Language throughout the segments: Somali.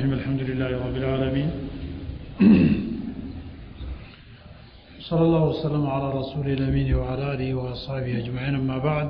الرحيم الحمد لله رب العالمين صلى الله وسلم على رسول الأمين وعلى آله وأصحابه أجمعين أما بعد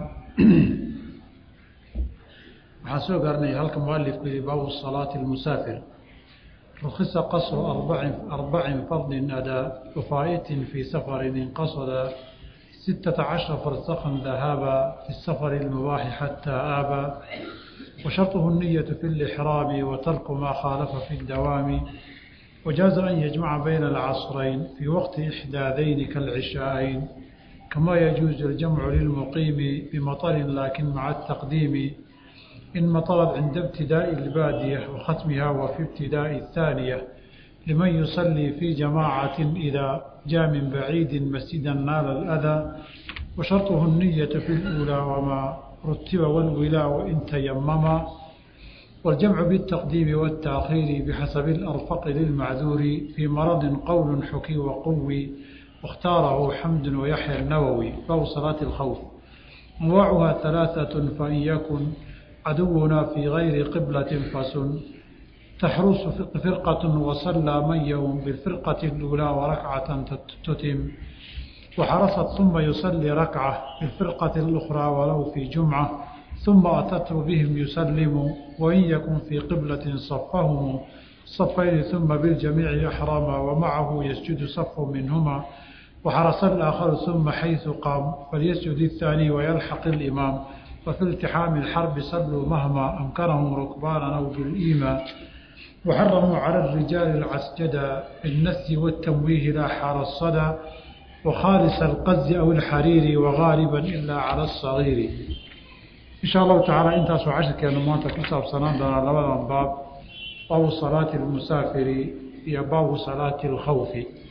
waxaan soo gaarnay halka mualifku yihi baabu salaati اlmusaafir rukhisa qasru arbacin fardin adaa wafaa'itin fii safarin inqasada ستة عشر فرسخا ذهابا في السفر المباح حتى آبا وشرطه النية في الإحرام وترك ما خالف في الدوام وجاز أن يجمع بين العصرين في وقت إحدى ذين كالعشاءين كما يجوز الجمع للمقيم بمطر لكن مع التقديم إن مطرت عند ابتداء البادية وختمها وفي ابتداء الثانية لمن يصلي في جماعة إذا جاء من بعيد مسجدا نال الأذى وشرطه النية في الأولى وما رتب والولاء وإن تيمما والجمع بالتقديم والتأخير بحسب الأرفق للمعذور في مرض قول حكي وقوي واختاره حمد ويحيى النووي باب صلاة الخوف أنواعها ثلاثة فإن يكن عدونا في غير قبلة فسن تحرس فرقة وصلى من يوم بالفرقة الأولى وركعة تتم وحرصت ثم يصلي ركعة بالفرقة الأخرى ولو في جمعة ثم أتت بهم يسلم وإن يكن في قبلة صفهم صفين ثم بالجميع يحرم ومعه يسجد صف منهما وحرص الآخر ثم حيث قام فليسجد الثاني ويلحق الإمام وفي التحام الحرب صلوا مهما أمكنهم ركبانا أو بالإيمان وحرموا على الرجال العسجدة بالنس والتمويه لا حار الصدى وخالص القز أو الحرير وغالبا إلا على الصغير إن شاء الله تعالى انت سو عشر كان ما تكسب سنان دنا لبدا باب باب صلاة المسافر يا باب صلاة الخوف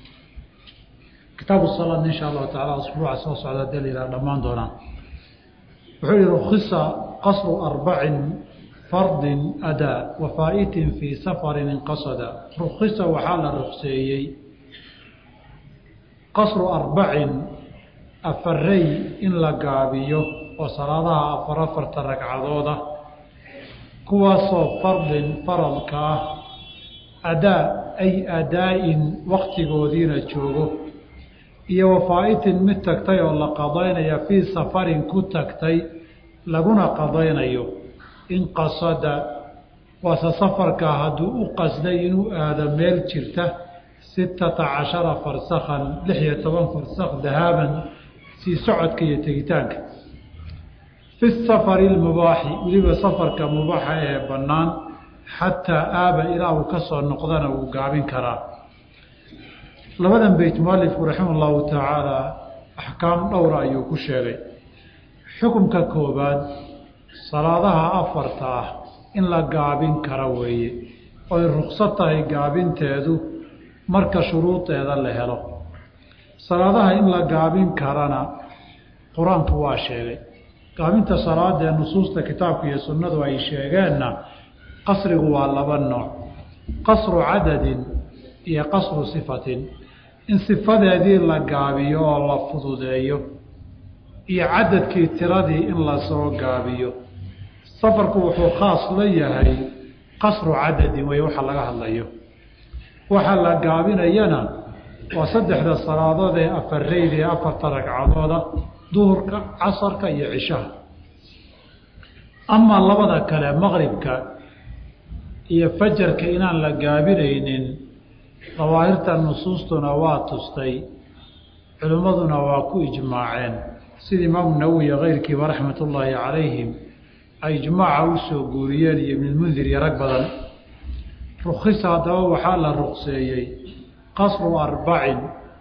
كتاب الصلاة إن شاء الله تعالى أسبوع سوس على دليل لمان دونا وحول رخص قصر أربع فرض أداء وفائت في سفر انقصد رخص وحال الرخصيي qasru arbacin afarey in la gaabiyo oo salaadaha afar afarta ragcadooda kuwaasoo fardin faradka ah adaa ay adaa-in waktigoodiina joogo iyo wafaa-itin mid tagtay oo la qadaynaya fii safarin ku tagtay laguna qadaynayo in qasada waase safarka hadduu u qasday inuu aado meel jirta sittata cashara farsakhan lix iyo toban farsakh dahaaban sii socodka iyo tegitaanka fi safari lmubaaxi weliba safarka mubaaxa ee bannaan xataa aaba ilaa uu ka soo noqdana wuu gaabin karaa labadan beyt mualifku raxima llahu tacaala axkaam dhowra ayuu ku sheegay xukumka koobaad salaadaha afarta ah in la gaabin kara weeye oy ruqsad tahay gaabinteedu marka shuruudeeda la helo salaadaha in la gaabin karana qur-aanku waa sheegay gaabinta salaadee nusuusta kitaabka iyo sunnadu ay sheegeenna qasrigu waa laba nooc qasru cadadin iyo qasru sifatin in sifadeedii la gaabiyo oo la fududeeyo iyo cadadkii tiradii in lasoo gaabiyo safarku wuxuu khaas la yahay qasru cadadin wey waxa laga hadlayo waxaa la gaabinayana waa saddexda salaadood ee afareyda ee afarta ragcadooda duhurka casarka iyo cishaha amaa labada kale maqribka iyo fajarka inaan la gaabinaynin dawaahirta nusuustuna waa tustay culimmaduna waa ku ijmaaceen sida imaamu nawowi iyo keyrkiiba raxmat ullaahi calayhim ay ijmaaca u soo guuriyeen iyo ibnulmundir iyo rag badan rukhisa haddaba waxaa la ruqseeyey qasru arbacin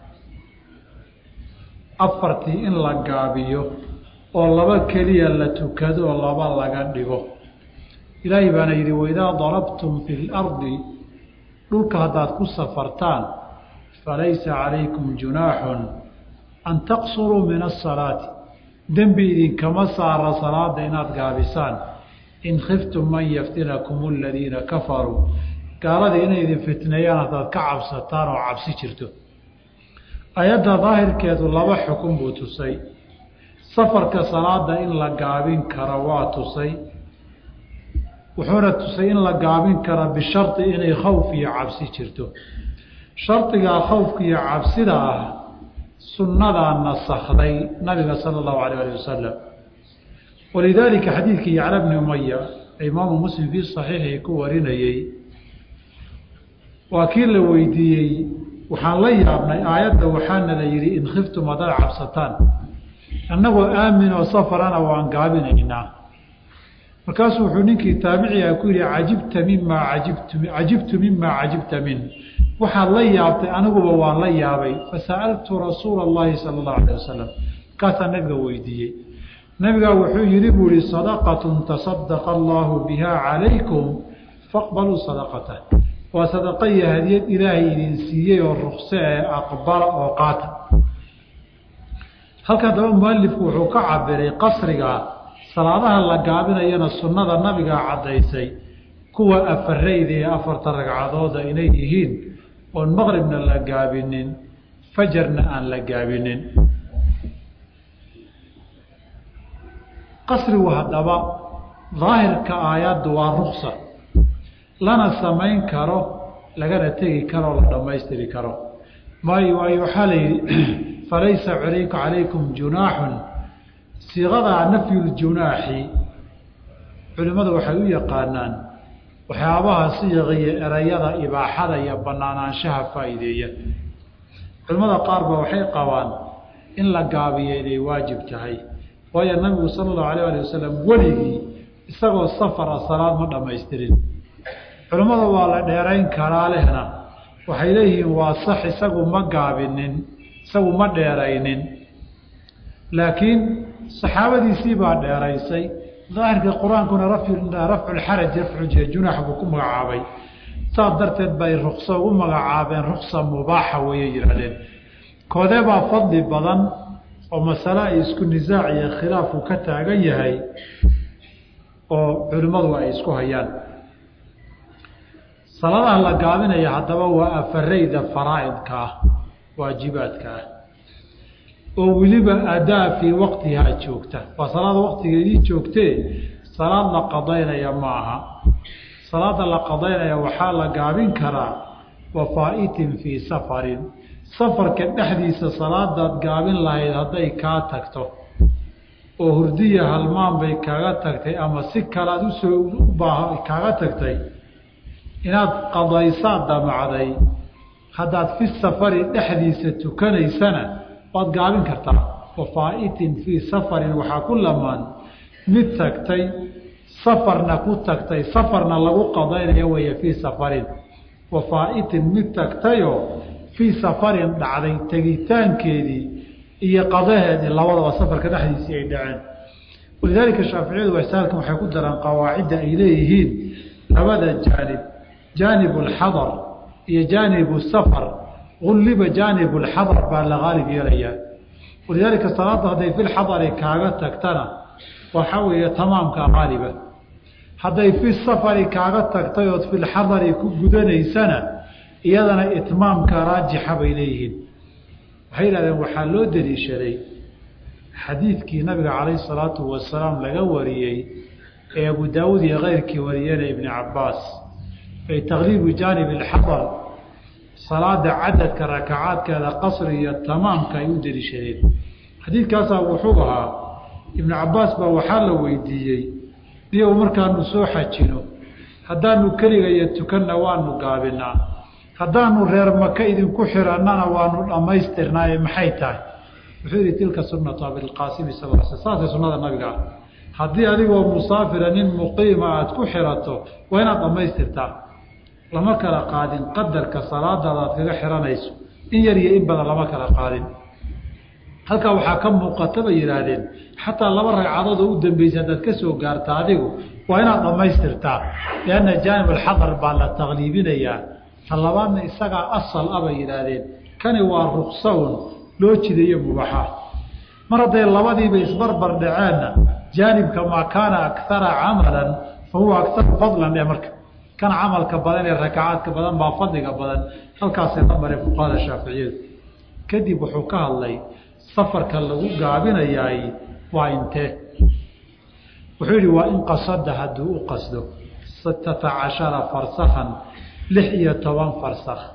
afartii in la gaabiyo oo laba keliya la tukado oo laba laga dhigo ilaahay baana yidhi waidaa darabtum fi lardi dhulka haddaad ku safartaan falaysa calaykum junaaxun an taqsuruu min asalaati dembi idinkama saara salaada inaad gaabisaan in khiftum man yaftinakum aladiina kafaruu gaaladii inay idin fitneeyaan haddaad ka cabsataan oo cabsi jirto ayadda daahirkeedu laba xukun buu tusay safarka salaada in la gaabin karo waa tusay wuxuuna tusay in la gaabin kara bishardi inay khawf iyo cabsi jirto shardigaa khawfka iyo cabsida ah sunnadaa nasakday nabiga sala allahu alayh alih wasalam walidaalika xadiidkii yacla bni umaya imaamu muslim fii saxiixii ku warinayey waa kii la weydiiyey waxaan la yaabnay aayadda waxaana la yidhi in khiftum haddaad cabsataan annagoo aamin oo safarana waan gaabinaynaa markaasuu wuxuu ninkii taabiciga ku yidhi cajibta mimaa ajibtu cajibtu mimaa cajibta min waxaad la yaabtay aniguba waan la yaabay fasa'altu rasuula allahi sala allahu alayh wasalam markaasaa nabiga weydiiyey nabigaa wuxuu yidhi buu ihi sadaqatun tasadaqa allaahu biha calaykum faqbaluu sadaqatah waa sadaqa iyo hadiyad ilaahay idin siiyey oo rukse ee aqbala oo qaata halkan daba mualifku wuxuu ka cabiray qasriga salaadaha la gaabinayana sunnada nabigaa caddaysay kuwa afarayda ee afarta ragcadooda inay yihiin oon maqribna la gaabinin fajarna aan la gaabinin qasrigu haddaba daahirka aayaddu waa ruksa lana samayn karo lagana tegi karoo la dhammaystiri karo maayo waayo waxaa la yidhi falaysa alayka calaykum junaaxun siiqadaa nafyuljunaaxi culimmadu waxay u yaqaanaan waxyaabaha siiqiyo erayada ibaaxada iyo banaanaanshaha faa'iideeya culimmada qaar ba waxay qabaan in la gaabiyo inay waajib tahay waayo nabigu sala allahu alayh ali wasalam weligii isagoo safara salaad ma dhammaystirin culimmada waa la dheerayn karaa lehna waxay leeyihiin waa sax isagu ma gaabinin isagu ma dheeraynin laakiin saxaabadiisii baa dheeraysay daahirka qur-aankuna rafculxaraj rafcu junax buu ku magacaabay saas darteed bay rukso ugu magacaabeen ruksa mubaaxa weeye yidhahdeen koodee baa fadli badan oo masale ay isku nisaac iyo khilaafku ka taagan yahay oo culimmadu ay isku hayaan salaadaha la gaabinaya haddaba waa afarayda faraa'idka ah waajibaadka ah oo weliba adaa fii waqtihaa joogta waa salaada waqtigeedii joogtee salaad la qadaynaya ma aha salaada la qadaynaya waxaa la gaabin karaa wafaa'itin fii safarin safarka dhexdiisa salaadaad gaabin lahayd hadday kaa tagto oo hurdiya halmaan bay kaaga tagtay ama si kalead usoo ubaa kaaga tagtay inaad qadaysaad damacday haddaad fi safari dhexdiisa tukanaysana waad gaabin kartaa wafaa'itin fii safarin waxaa ku lamaan mid tagtay safarna ku tagtay safarna lagu qadaynayo weeye fii safarin wafaa'itin mid tagtayoo fii safarin dhacday tegitaankeedii iyo qadaheedii labadaba safarka dhexdiisii ay dhaceen walidaalika shaaficiyadu wasaalkan waxay ku daraan qawaacidda ay leeyihiin labada jaanib jaanib alxadar iyo jaanibu safar ulliba jaanib alxadar baa la qaalib yeelayaa walidaalika salaada hadday fi lxadari kaaga tagtana waxaa weeye tamaamka qaaliba hadday fi safari kaaga tagtay ood fi lxadari ku gudanaysana iyadana itmaamka raajixa bay leeyihiin waxay yidhahdeen waxaa loo deliishaday xadiidkii nabiga calayhi salaatu wasalaam laga wariyey ee abu daawuud iyo keyrkii wariyeen ibni cabaas ay takliibu jaanib alxadar salaada cadadka rakacaadkeeda qasri iyo tamaamka ay u deliishadeen xadiidkaasaa wuxuu ahaa ibnu cabaas baa waxaa la weydiiyey niyow markaanu soo xajino haddaanu keliga iyo tukanna waanu gaabinaa haddaanu reer maka idinku xirannana waanu dhammaystirnaaye maxay tahay wuxuu yihi tilka sunatu abilqaasimi sal sl saasay sunnada nabiga ah haddii adigoo musaafira nin muqiima aada ku xirato waa inaad dhammaystirtaa lama kala qaadin qadarka salaadaada aad kaga xiranayso in yar iyo in badan lama kala qaadin halkaa waxaa ka muuqata bay yidhaahdeen xataa laba ragcadood oo u dambeysay haddaad ka soo gaarta adigu waa inaad dhammaystirtaa lianna jaanib alxadar baa la takliibinayaa ta labaadna isagaa asal ah bay yidhaahdeen kani waa ruksawn loo jidayo mubaxa mar hadday labadiiba isbarbar dhaceenna jaanibka maa kaana akara camalan fa huwa akaru fadlan ee marka kan camalka badan ee rakacaadka badan baa fadliga badan halkaasay la mareen fuqahada shaaficiyadu kadib wuxuu ka hadlay safarka lagu gaabinayaay waa intee wuxuu yidhi waa in qasada hadduu u qasdo sittata cashara farsakhan lix iyo toban farsakh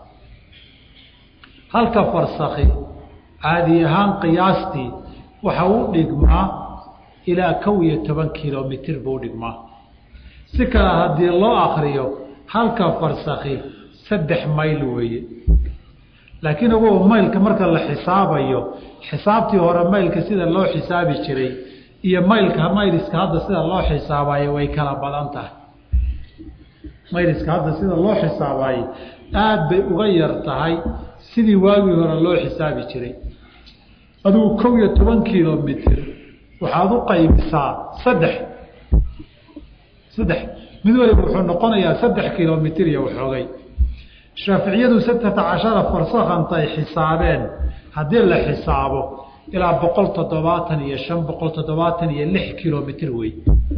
halka farsakhi caadi ahaan qiyaastii waxa u dhigmaa ilaa kow iyo toban kilomitir buu dhigmaa si kale haddii loo akriyo halka farsakhi saddex mayl weeye laakiin ugu maylka marka la xisaabayo xisaabtii hore maylka sida loo xisaabi jiray iyo maylka mayliska hadda sida loo xisaabayo way kala badan tahay mayliska hadda sida loo xisaabayo aada bay uga yar tahay sidii waagii hore loo xisaabi jiray adugu kow iyo toban kilomitr waxaad u qaybisaa saddex saddex mid waliba wuxuu noqonayaa saddex kilomitr iyo waxoogay shaaficiyadu satata cashara farsakhantay xisaabeen haddii la xisaabo ilaa boqol toddobaatan iyo shan boqol toddobaatan iyo lix kilomitr wey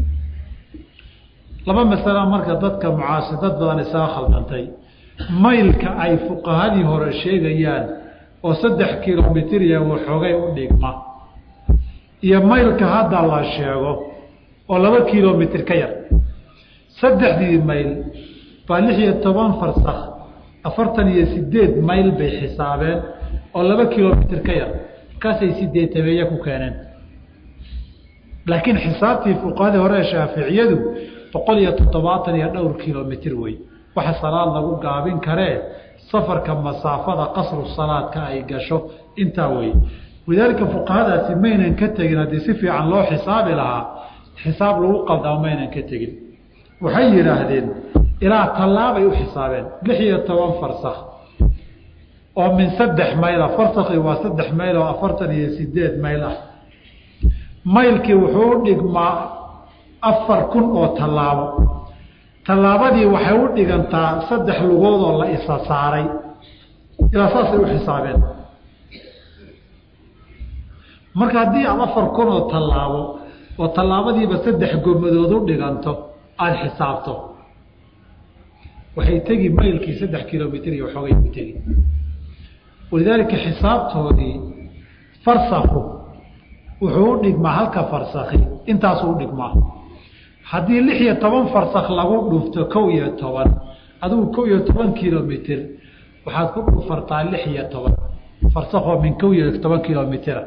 laba masala marka dadka mucaasi dad badan isaga khaldantay maylka ay fuqahadii hore sheegayaan oo saddex kilomitr iyo waxoogay u dhigma iyo maylka hadda la sheego oo laba kilomitr ka yar saddexdii mayl baa lix iyo toban farsakh afartan iyo sideed mayl bay xisaabeen oo laba kilomitr ka yar markaasay sideed tabeeye ku keeneen laakiin xisaabtii fuqahadii hore ee shaaficiyadu boqol iyo toddobaatan iyo dhowr kilomitr wey waxa salaad lagu gaabin karee safarka masaafada qasru salaadka ay gasho intaa wey walidaalika fuqahadaasi maynan ka tegin haddii si fiican loo xisaabi lahaa xisaab lagu qaldamo maynan ka tegin waxay yidhaahdeen ilaa tallaabay u xisaabeen lix iyo toban farsakh oo min saddex mayla farsakhi waa saddex mayl oo afartan iyo sideed mayl ah maylkii wuxuu u dhigmaa afar kun oo tallaabo tallaabadii waxay u dhigantaa saddex lugood oo la isa saaray ilaa saasay u xisaabeen marka haddii aada afar kun oo tallaabo oo tallaabadiiba saddex gomadood u dhiganto aada xisaabto waxay tegi maylkii saddex kilomitr iyo waxoogay ku tegi walidaalika xisaabtoodii farsakhu wuxuu u dhigmaa halka farsakhi intaasuu u dhigmaa haddii lix iyo toban farsakh lagu dhufto kow iyo toban adigu kow iyo toban kilomitr waxaad ku dhufartaa lix iyo toban farsakoo min kow iyo toban kilomitra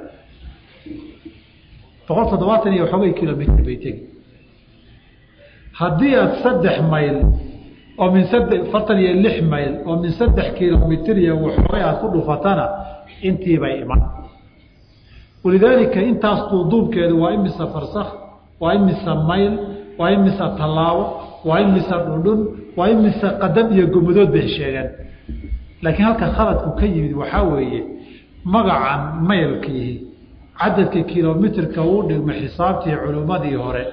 boqol toddobaatan iyo waxoogay kilomitr bay tegi haddii aada saddex mayl oo min sade afartan iyo lix mayl oo min saddex kilomitr iyo waxoogay aada ku dhufatana intiibay iman walidaalika intaas duuduubkeedu waa imisa farsakh waa imisa mayl waa imisa tallaabo waa imisa dhundhun waa imisa qadam iyo gomadood bay sheegeen laakiin halka khaladku ka yimid waxaa weeye magacan maylkiihi cadadka kilomitrka uu dhigma xisaabtii culimmadii hore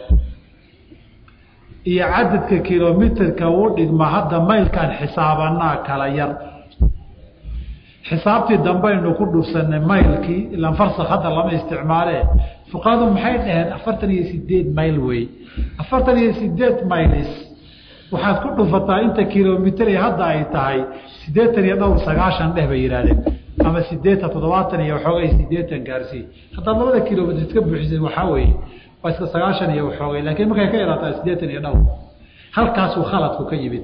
iyo cadadka kilomitrka uu dhigma hadda maylkaan xisaabanaa kala yar xisaabtii dambaynu ku dhufsanay maylkii ilaan farsak hadda lama isticmaale fuqahadu maxay dhaheen afartan iyo sideed mayl wey afartan iyo sideed maylis waxaad ku dhufataa inta kilomitr hadda ay tahay sideetan iyo dhowr sagaashan dheh bay yidhahdeen ama sideetan toddobaatan iyo waxoogay sideetan gaarsii haddaad labada kilomitr iska buuxisay waxaa weeye waa iska sagaashan iyo waxoogay laakiin markay ka yaraataa sideetan iyo dhowr halkaasuu khaladku ka yimid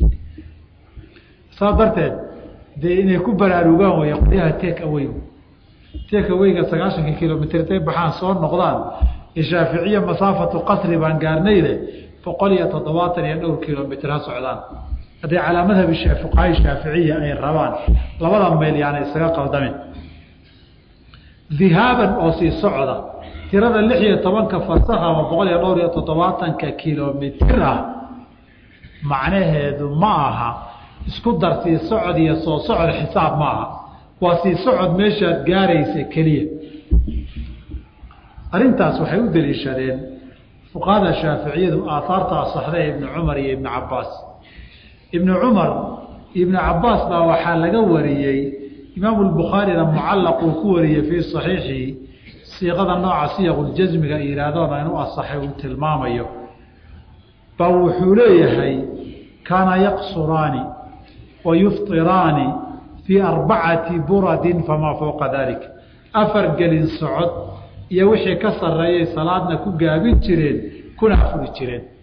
saas darteed dee inay ku baraarugaan way qolyaha take away take awayga sagaashanka kilomitr intay baxaan soo noqdaan shaaficiye masaafatu qasri baan gaarnayle boqol iyo toddobaatan iyo dhowr kilomitr ha socdaan hadday calaa madhabi fuqahay shaaficiya ay rabaan labada mayl yaana isaga qaldamin dhihaaban oo sii socda tirada lix iyo tobanka farsakh ama boqol iyo dhowr iyo toddobaatanka kilomitr ah macnaheedu ma aha isku dar sii socod iyo soo socod xisaab ma aha waa sii socod meeshaad gaaraysa keliya arrintaas waxay u deliishadeen fuqahada shaaficiyadu aahaarta asaxdee ibni cumar iyo ibni cabaas ibni cumar iyo ibni cabaas baa waxaa laga wariyey imaamu lbukhaarina mucallaq uu ku wariyey fii saxiixihi siiqada nooca siyaqujasmiga yihahdoona inuu asaxay uu tilmaamayo ba wuxuu leeyahay kaana yaqsuraani wa yuftiraani fii arbacati buradin famaa fowqa dalik afar gelin socod iyo wixii ka sarreeyay salaadna ku gaabin jireen kuna afuri jireen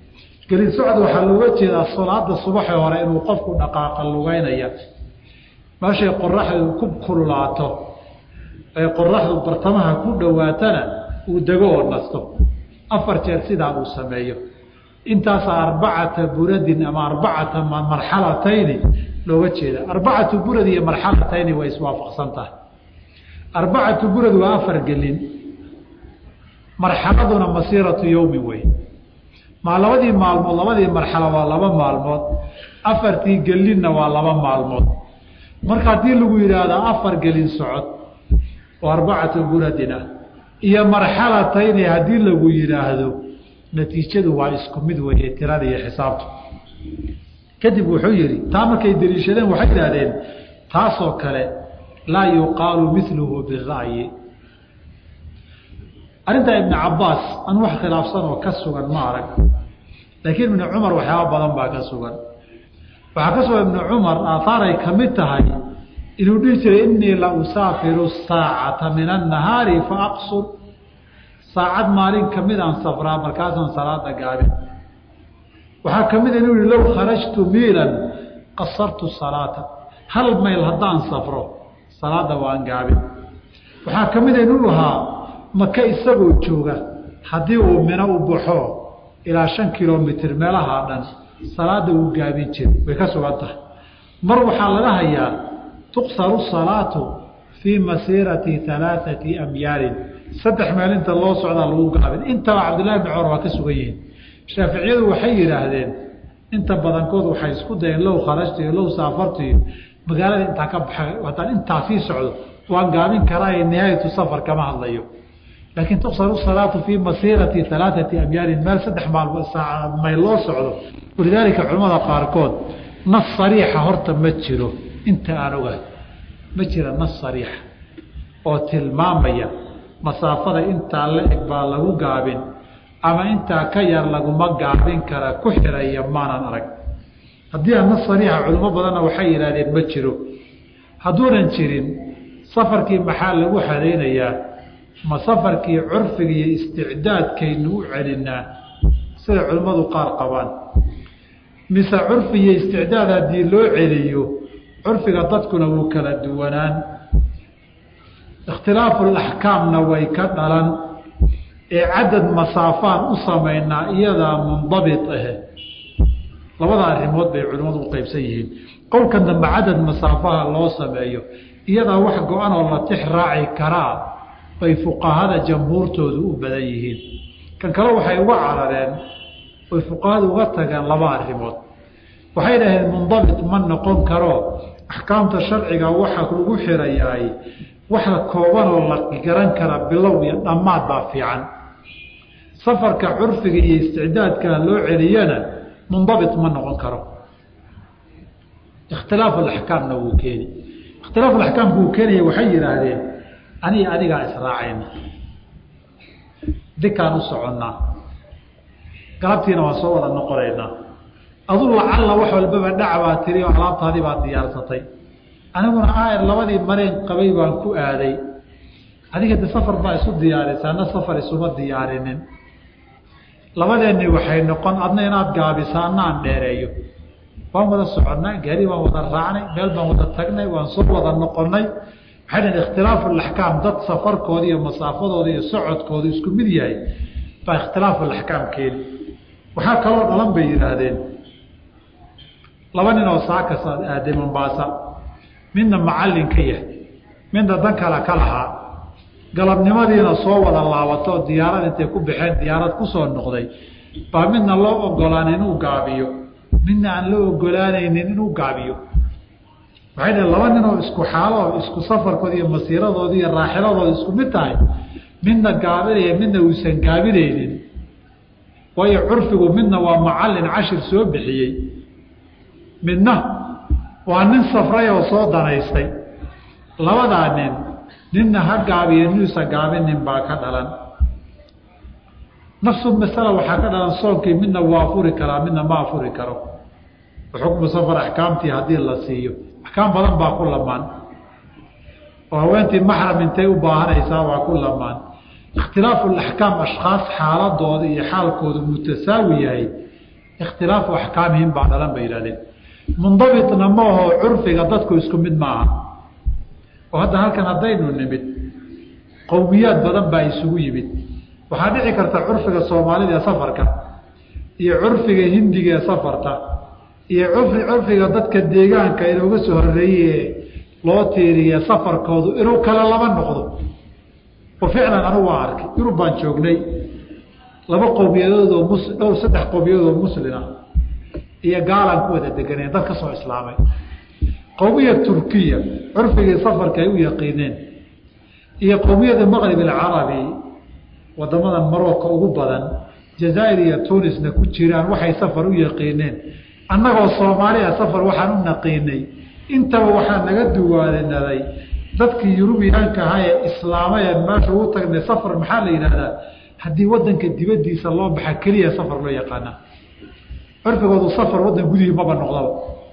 gelin socod waxaa looga jeedaa salaada subaxii hore inuu qofku dhaqaaqa lugeynaya meeshay qoraxdu ku kululaato ay qoraxdu bartamaha ku dhowaatana uu dego oo nasto afar jeer sidaa uu sameeyo intaasa arbacata buradin ama arbacata marxalatayni looga jeeda arbacatu burad iyo marxalatayni way iswaafaqsan tahay arbacatu burad waa afar gelin marxaladuna masiiratu yowmin wey maa labadii maalmood labadii marxalo waa laba maalmood afartii gelinna waa laba maalmood marka haddii lagu yidhaahdo afar gelin socod oo arbacatu buradin ah iyo marxalatayni haddii lagu yidhaahdo natiijadu waa isku mid weeye tirada iyo xisaabtu kadib wuxuu yidhi taa markay deliishadeen waxay idhahdeen taasoo kale laa yuqaalu miluhu bira'yi arrintaa ibnu cabaas an wax khilaafsan oo ka sugan ma arag laakiin ibnu cumar waxyaaba badan baa ka sugan waxaa ka sugan ibnu cumar aahaaray ka mid tahay inuu dhihi jiray inii la usaafiru saacata min annahaari fa aqsur saacad maalin kamid aan safraa markaasaan salaada gaabin waxaa ka mid inuu yihi low kharajtu miilan qasartu salaata hal mayl haddaan safro salaada waan gaabin waxaa ka mid inuu ahaa maka isagoo jooga haddii uu mino u baxo ilaa shan kilomitr meelahaa dhan salaada wuu gaabin jiri way ka sugan tahay mar waxaa laga hayaa tuqsaru salaatu fii masiirati alaaثati amyaalin saddex meel inta loo socdaa lagu gaabin intaba cabdillahi bn cumar waa ka sugan yihiin shaaficiyadu waxay yidhaahdeen inta badankood waxay isku dayeen low kharajtu iyo low saafartu iyo magaalada intaa ka baxa haddaan intaa sii socdo waan gaabin karaa nihaayatu safar kama hadlayo laakiin tuqsaru salaatu fii masiirati alaaثati amyaalin meel saddex maalmo mayl loo socdo walidaalika culamada qaarkood nas sariixa horta ma jiro inta aan ogahay ma jira nas sariixa oo tilmaamaya masaafada intaa la eg baa lagu gaabin ama intaa ka yar laguma gaabin kara ku xiraya maanan arag haddii aan nas sariixa culimo badanna waxay yidhahdeen ma jiro hadduunan jirin safarkii maxaa lagu xadaynayaa ma safarkii curfiga iyo isticdaadkaynu u celinaa sida culimmadu qaar qabaan mise curfi iyo isticdaad haddii loo celiyo curfiga dadkuna wuu kala duwanaan ikhtilaafu laxkaamna way ka dhalan ee cadad masaafaan u samaynaa iyadaa mundabit ahe labada arrimood bay culimmadu u qeybsan yihiin qowlkan dambe cadad masaafaha loo sameeyo iyadaa wax go-an oo la tix raaci karaa bay fuqahada jamhuurtoodu u badan yihiin kan kale waxay uga carareen oy fuqahadu uga tageen laba arrimood waxay dhaheen mundabit ma noqon karo axkaamta sharciga waxa lagu xirayaay waxa koobanoo la garan kara bilow iyo dhammaad baa fiican safarka curfiga iyo isticdaadka loo celiyana mundabit ma noqon karo ikhtilaafu axkaamna wuu keeni ikhtilaafu axkaamka wuu keenaya waxay yidhaahdeen aniga adigaa israacayna dikaan u soconnaa galabtiina waan soo wada noqonaynaa adu lacalla wax walbaba dhac baa tiri oo alaabtaadii baad diyaarsatay aniguna aayar labadii mareen qabay baan ku aaday adiga de safar baa isu diyaarisaa na safar isuma diyaarinin labadeenni waxay noqon adna inaad gaabisaa ana aan dheereeyo waan wada soconnay gaari waan wada raacnay meel baan wada tagnay waan soo wada noqonnay waxay dhaheen ikhtilaafu alaxkaam dad safarkooda iyo masaafadooda iyo socodkooda isku mid yahay baa ikhtilaafu alaxkaam keeni waxaa kaloo dhalan bay yidhaahdeen laba nin oo saakas aaday mombaasa midna macallin ka yahay midna dan kale ka lahaa galabnimadiina soo wada laabato oo diyaarad intay ku baxeen diyaarad kusoo noqday baa midna loo ogolaan inuu gaabiyo midna aan loo ogolaanaynin inuu gaabiyo waxay dhaheen laba nin oo isku xaalo isku safarkooda iyo masiiradooda iyo raaxiladooda isku mid tahay midna gaabinaya midna uusan gaabinaynin waayo curfigu midna waa macallin cashir soo bixiyey midna waa nin safray oo soo danaystay labadaa nin ninna ha gaabiyo ninuusa gaabinin baa ka dhalan nafsu masala waxaa ka dhalan soonkii midna waa furi karaa midna ma afuri karo xukmu safar axkaamtii haddii la siiyo axkaam badan baa ku lamaan oo haweentii maxram intay u baahanaysaa waa ku lamaan ikhtilaafu axkaam ashkhaas xaaladooda iyo xaalkooda mutasaawi yahay ikhtilaafu axkaamihim baa dhalan bay yihahdeen mundabitna ma aho curfiga dadku isku mid maaha oo hadda halkan haddaynu nimid qowmiyaad badan baa isugu yimid waxaa dhici karta curfiga soomaalida ee safarka iyo curfiga hindiga ee safarta iyo curfiga dadka deegaanka inooga soo horeeye loo tiiriye safarkoodu inuu kale laba noqdo oo ficlan anigu waa arkay yurub baan joognay laba qowmiyadoodoo mus dhowr saddex qowmiyadoodoo muslima iyo gaalaan ku wada deganeen dad ka soo islaamay qowmiya turkiya curfigii safarka ay u yaqiineen iyo qowmiyada maqrib alcarabi wadamada marocco ugu badan jazaair iyo tunisna ku jiraan waxay safar u yaqiineen annagoo soomaaliya safar waxaan u naqiinay intaba waxaa naga duwaadinaday dadkii yurubiyaanka ahaa ee islaamay ee meesha ugu tagnay safar maxaa la yidhahdaa haddii wadanka dibadiisa loo baxa keliya safar loo yaqaana curfigoodu safar wadan gudihii maba noqdaba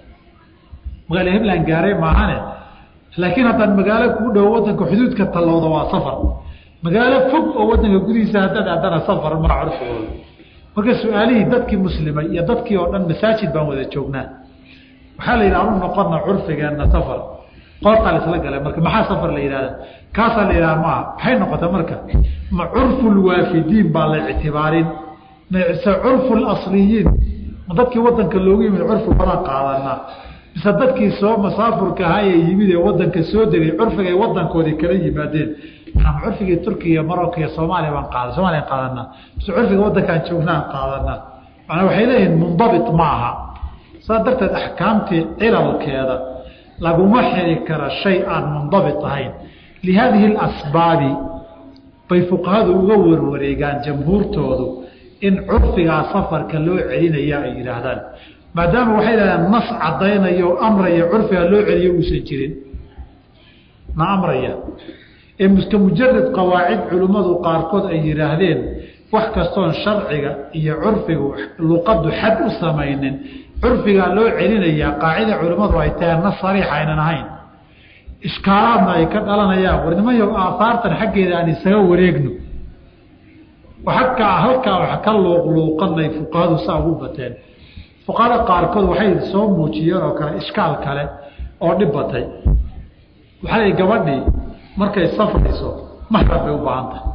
magaalo hebland gaaray maahane laakiin haddaan magaalo kuu dhowo wadanka xuduudka tallowda waa safar magaalo fog oo wadanka gudihiisa haddaad aadana safar maa curfigooda marka su-aalihii dadkii muslimay iyo dadkii oo dhan masaajid baan wada joognaa waxaa la yidhaha anu noqona curfigeenna safar qoortaa la isla galay marka maxaa safar la yidhahda kaasaa la yidhaha maaha maxay noqota marka ma curfu lwaafidiin baa la ictibaarin mise curfu lasliyiin ma dadkii wadanka loogu yimid curfi badan qaadanaa mise dadkii soo masaafurka ahaa ee yimid ee wadanka soo degay curfigay wadankoodii kala yimaadeen ama curfigii turkiya iyo marocco iyo soomaaliya baan qaada soomaliyan qaadanaa mise curfiga wadankaan joognaan qaadanaa manaa waxay leeyihiin mundabit ma aha saas darteed axkaamtii cilalkeeda laguma xiri kara shay aan mundabit ahayn lihaadihi اlasbaabi bay fuqahadu uga warwareegaan jamhuurtoodu in curfigaa safarka loo celinaya ay yidhaahdaan maadaama waxay yidhahdaan nas cadaynayo o amraya curfigaa loo celiyo uusan jirin na amraya ee muska mujarad qawaacid culimmadu qaarkood ay yidhaahdeen wax kastoon sharciga iyo curfigu luqaddu xad u samaynin curfigaa loo celinayaa qaacida culimmadu ay tahay nas sariix aynan ahayn ishkaalaadna ay ka dhalanayaan war nimanyo aahaartan xaggeeda aan isaga wareegno agkaa halkaa wax ka luuqluuqanay fuqahadu saa ugu bateen fuqahada qaarkood waxay soo muujiyeen oo kale ishkaal kale oo dhib batay waxaa la gabadhii markay safrayso maxram bay u baahan tahay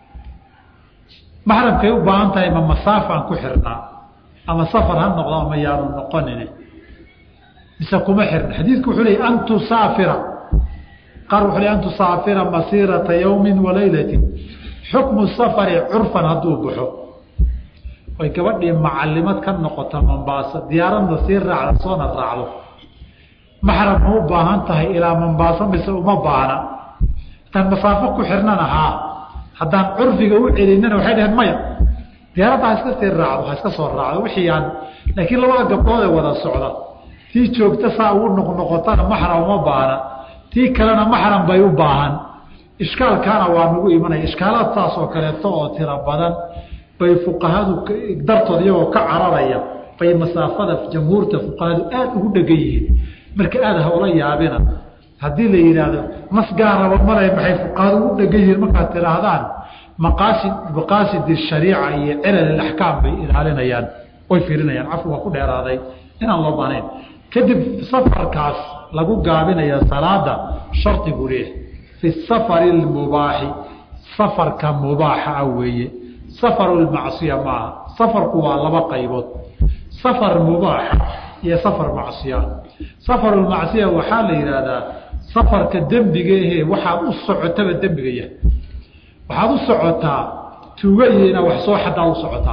maxramkay u baahan tahay ma masaafaan ku xirnaa ama safar ha noqdo ama yaanu noqonin mise kuma xirna xadiidku wuxuu leey an tusaafira qaar wuxuu ley an tusaafira masiirata yawmi walaylati xukmu safari curfan hadduu baxo oy gabadhii macalimad ka noqoto mombaaso diyaaradna sii raacda soona raacdo maxram ma u baahan tahay ilaa mombaaso mise uma baahna haddaan masaafo ku xirnana haa haddaan curfiga u celinana waxay dhaheen maya diyaaradda ha iska sii raacdo ha iska soo raacdo wixii aan laakiin labada gabdhood ee wada socda tii joogta saa ugu noqnoqotana maxram uma baahna tii kalena maxram bay u baahan ishkaalkaana waa nagu imanaya ishkaalaad saas oo kaleeto oo tiro badan bay fuqahadu dartood iyagoo ka cararaya bay masaafada jamhuurta fuqahadu aada ugu dhegan yihiin marka aada hawla yaabina haddii la yidhaahdo nas gaaraba malay maxay fuqahadu ugu dhegan yihiin markaad tidhaahdaan maqaasid maqaasidi shariica iyo cilal axkaam bay ilaalinayaan way fiirinayaan cafi waa ku dheeraaday inaan loo baanayn kadib safarkaas lagu gaabinaya salaada shardi buu leeyahay fi safari lmubaaxi safarka mubaaxa ah weeye safaru lmacsiya maaha safarku waa laba qaybood safar mubaaxa iyo safar macsiya safarulmacsiya waxaa la yidhaahdaa safarka dembiga ahee waxaad u socotaba dembiga yahay waxaad u socotaa tuuga iyo inaad wax soo xadaad u socotaa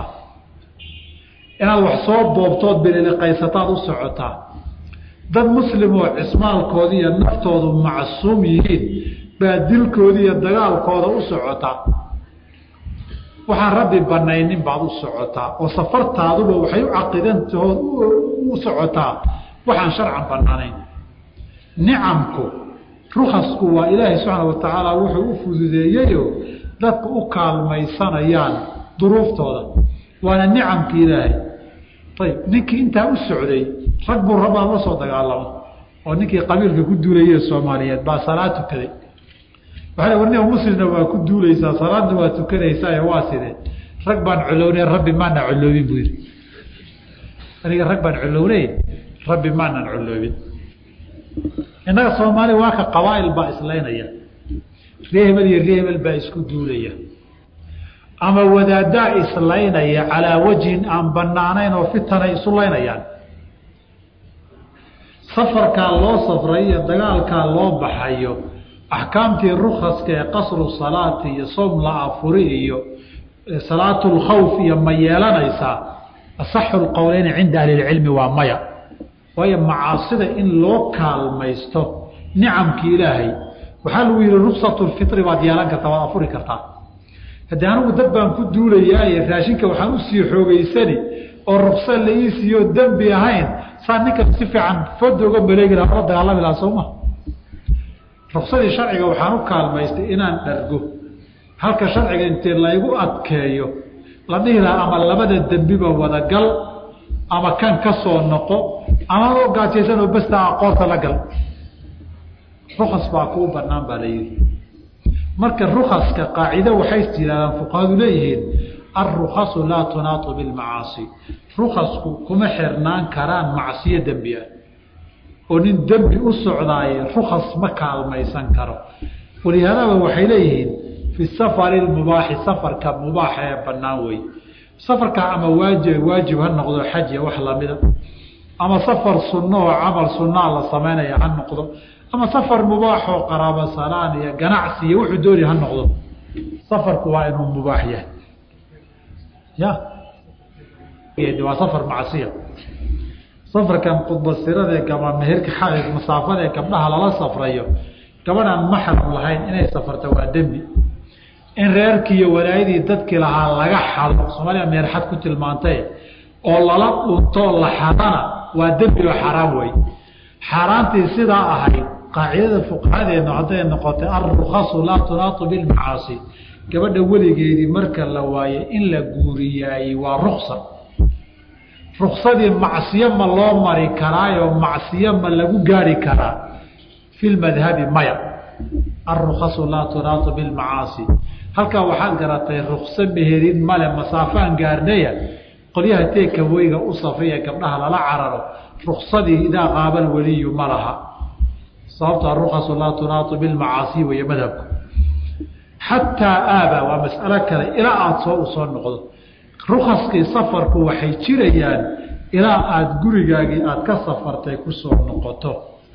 inaad wax soo boobtood bililiqaysataad u socotaa dad muslim oo cismaalkooda iyo naftoodu macsuum yihiin baa dilkooda iyo dagaalkooda u socotaa waxaan rabbi banaynin baad u socotaa oo safartaaduba waxay u caqidantahood u socotaa waxaan sharcan banaanayn nicamku rukasku waa ilaahay subxaana wa tacaala wuxuu u fududeeyeyo dadku u kaalmaysanayaan duruuftooda waana nicamki ilaahay ayb ninkii intaa u socday rag buu rabaa la soo dagaalamo oo ninkii qabiilka ku duulaye soomaaliyeed baa salaad tukaday waa warnia muslimna waa ku duulaysaa salaadna waa tukanaysaa waa sidee rag baan colowne rabbi maana coloobin buu yidhi aniga rag baan colowneyn rabbi maanan coloobin innaga soomaali waa ka qabaa'il baa islaynaya ree hebel iyo ree hebel baa isku duulaya ama wadaaddaa islaynaya calaa wajhin aan banaanayn oo fitanay isu laynayaan safarkaa loo safray iyo dagaalkaa loo baxayo axkaamtii rukaska ee qasru salaati iyo soom la afuri iyo salaatulkhawf iyo ma yeelanaysaa asaxu lqowleyni cinda ahli lcilmi waa maya waayo macaasida in loo kaalmaysto nicamki ilaahay waxaa lagu yihi ruksatu lfitri baad yeelan kartaa waad afuri kartaa haddii anigu dad baan ku duulayaaye raashinka waxaan usii xoogeysani oo ruksa la ii siiyo dembi ahayn saa ninka si fiican fooda uga maleegi laha la dagaalami laha sooma ruksadii sharciga waxaan u kaalmaystay inaan dhargo halka sharciga intee laygu adkeeyo la dhihi lahaa ama labada dembiba wadagal ama kan ka soo noqo ama oo gaajaysan oo basta aqoonta la gal rukas baa kuu banaan baa la yihi marka rukaska qaacido waxay yidhahdaan fuqahadu leeyihiin alrukasu laa tunaatu bilmacaasi rukasku kuma xirnaan karaan macsiyo dembi ah oo nin dembi u socdaaye rukas ma kaalmaysan karo walihaadaba waxay leeyihiin fi safari mubaaxi safarka mubaaxa ee banaan wey safarka ama waajib waajib ha noqdo xajiya wax lamida ama safar sunno oo camal sunnaa la samaynaya ha noqdo ama safar mubaaxoo qaraabo salaan iyo ganacsi iyo wuxuu dooni ha noqdo safarku waa inuu mubaax yahay ya waa safar macsiya safarkan khudbasirade gaba meherka xaid masaafadee gabdhaha lala safrayo gabadhaan maxram lahayn inay safarta waa dembi in reerkii iyo walaayadii dadkii lahaa laga xado soomaaliya meerxad ku tilmaantay oo lala dhuntoo la xadana waa dembi oo xaaraan wey xaaraantii sidaa ahayd qaacidada fuqahadeenu hadday noqotay alrukasu laa tunaatu bilmacaasi gabadha weligeedii marka la waaye in la guuriyaayey waa ruksa ruksadii macsiyo ma loo mari karaayo macsiyo ma lagu gaari karaa fi lmadhabi maya alrukasu laa tunaatu bilmacaasi halkaa waxaad garatay rukso meherin male masaafaan gaarnaya qolyaha teeka weyga u safriya gabdhaha lala cararo ruksadii idaa qaabal weliyu ma laha sababto arukasu laa tunaatu bilmacaasi weeye madhabku xataa aaba waa mas'alo kale ilaa aada soo u soo noqdo rukaskii safarku waxay jirayaan ilaa aada gurigaagii aada ka safartay kusoo noqoto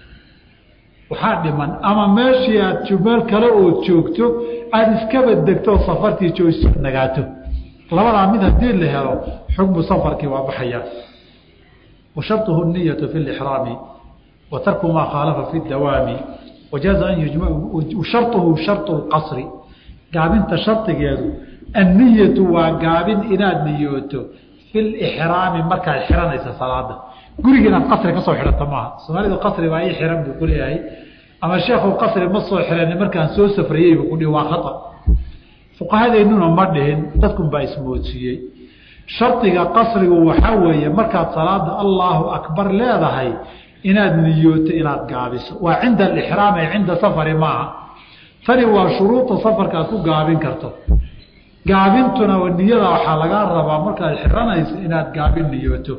waxaa dhiman ama meeshii aad meel kale ood joogto aada iskaba degto safartii joogso nagaato labadaa mid haddii la helo xukmu safarkii waa baxayaa wa sharطuhu niyatu fi lixraami wa tarku maa khaalafa fi dawaami wajaaza an yujma sharطuhu sharطu lqasri gaabinta shardigeedu anniyatu waa gaabin inaad niyooto fi lixraami markaad xiranaysa salaada guriga inaad qasri kasoo xidhato maaha soomaalidu qasri baa ii xiran buu kuleeyahay ama sheekhu qasri ma soo xirani markaan soo safrayey buu kudhi waa khata fuqahadeennuna ma dhihin dadkun baa ismoodsiiyey shardiga qasrigu waxaa weeye markaad salaada allaahu akbar leedahay inaad niyooto inaad gaabiso waa cinda alixraam ee cinda safari maaha tani waa shuruuda safarka aad ku gaabin karto gaabintuna niyada waxaa lagaa rabaa markaad xiranayso inaad gaabin niyooto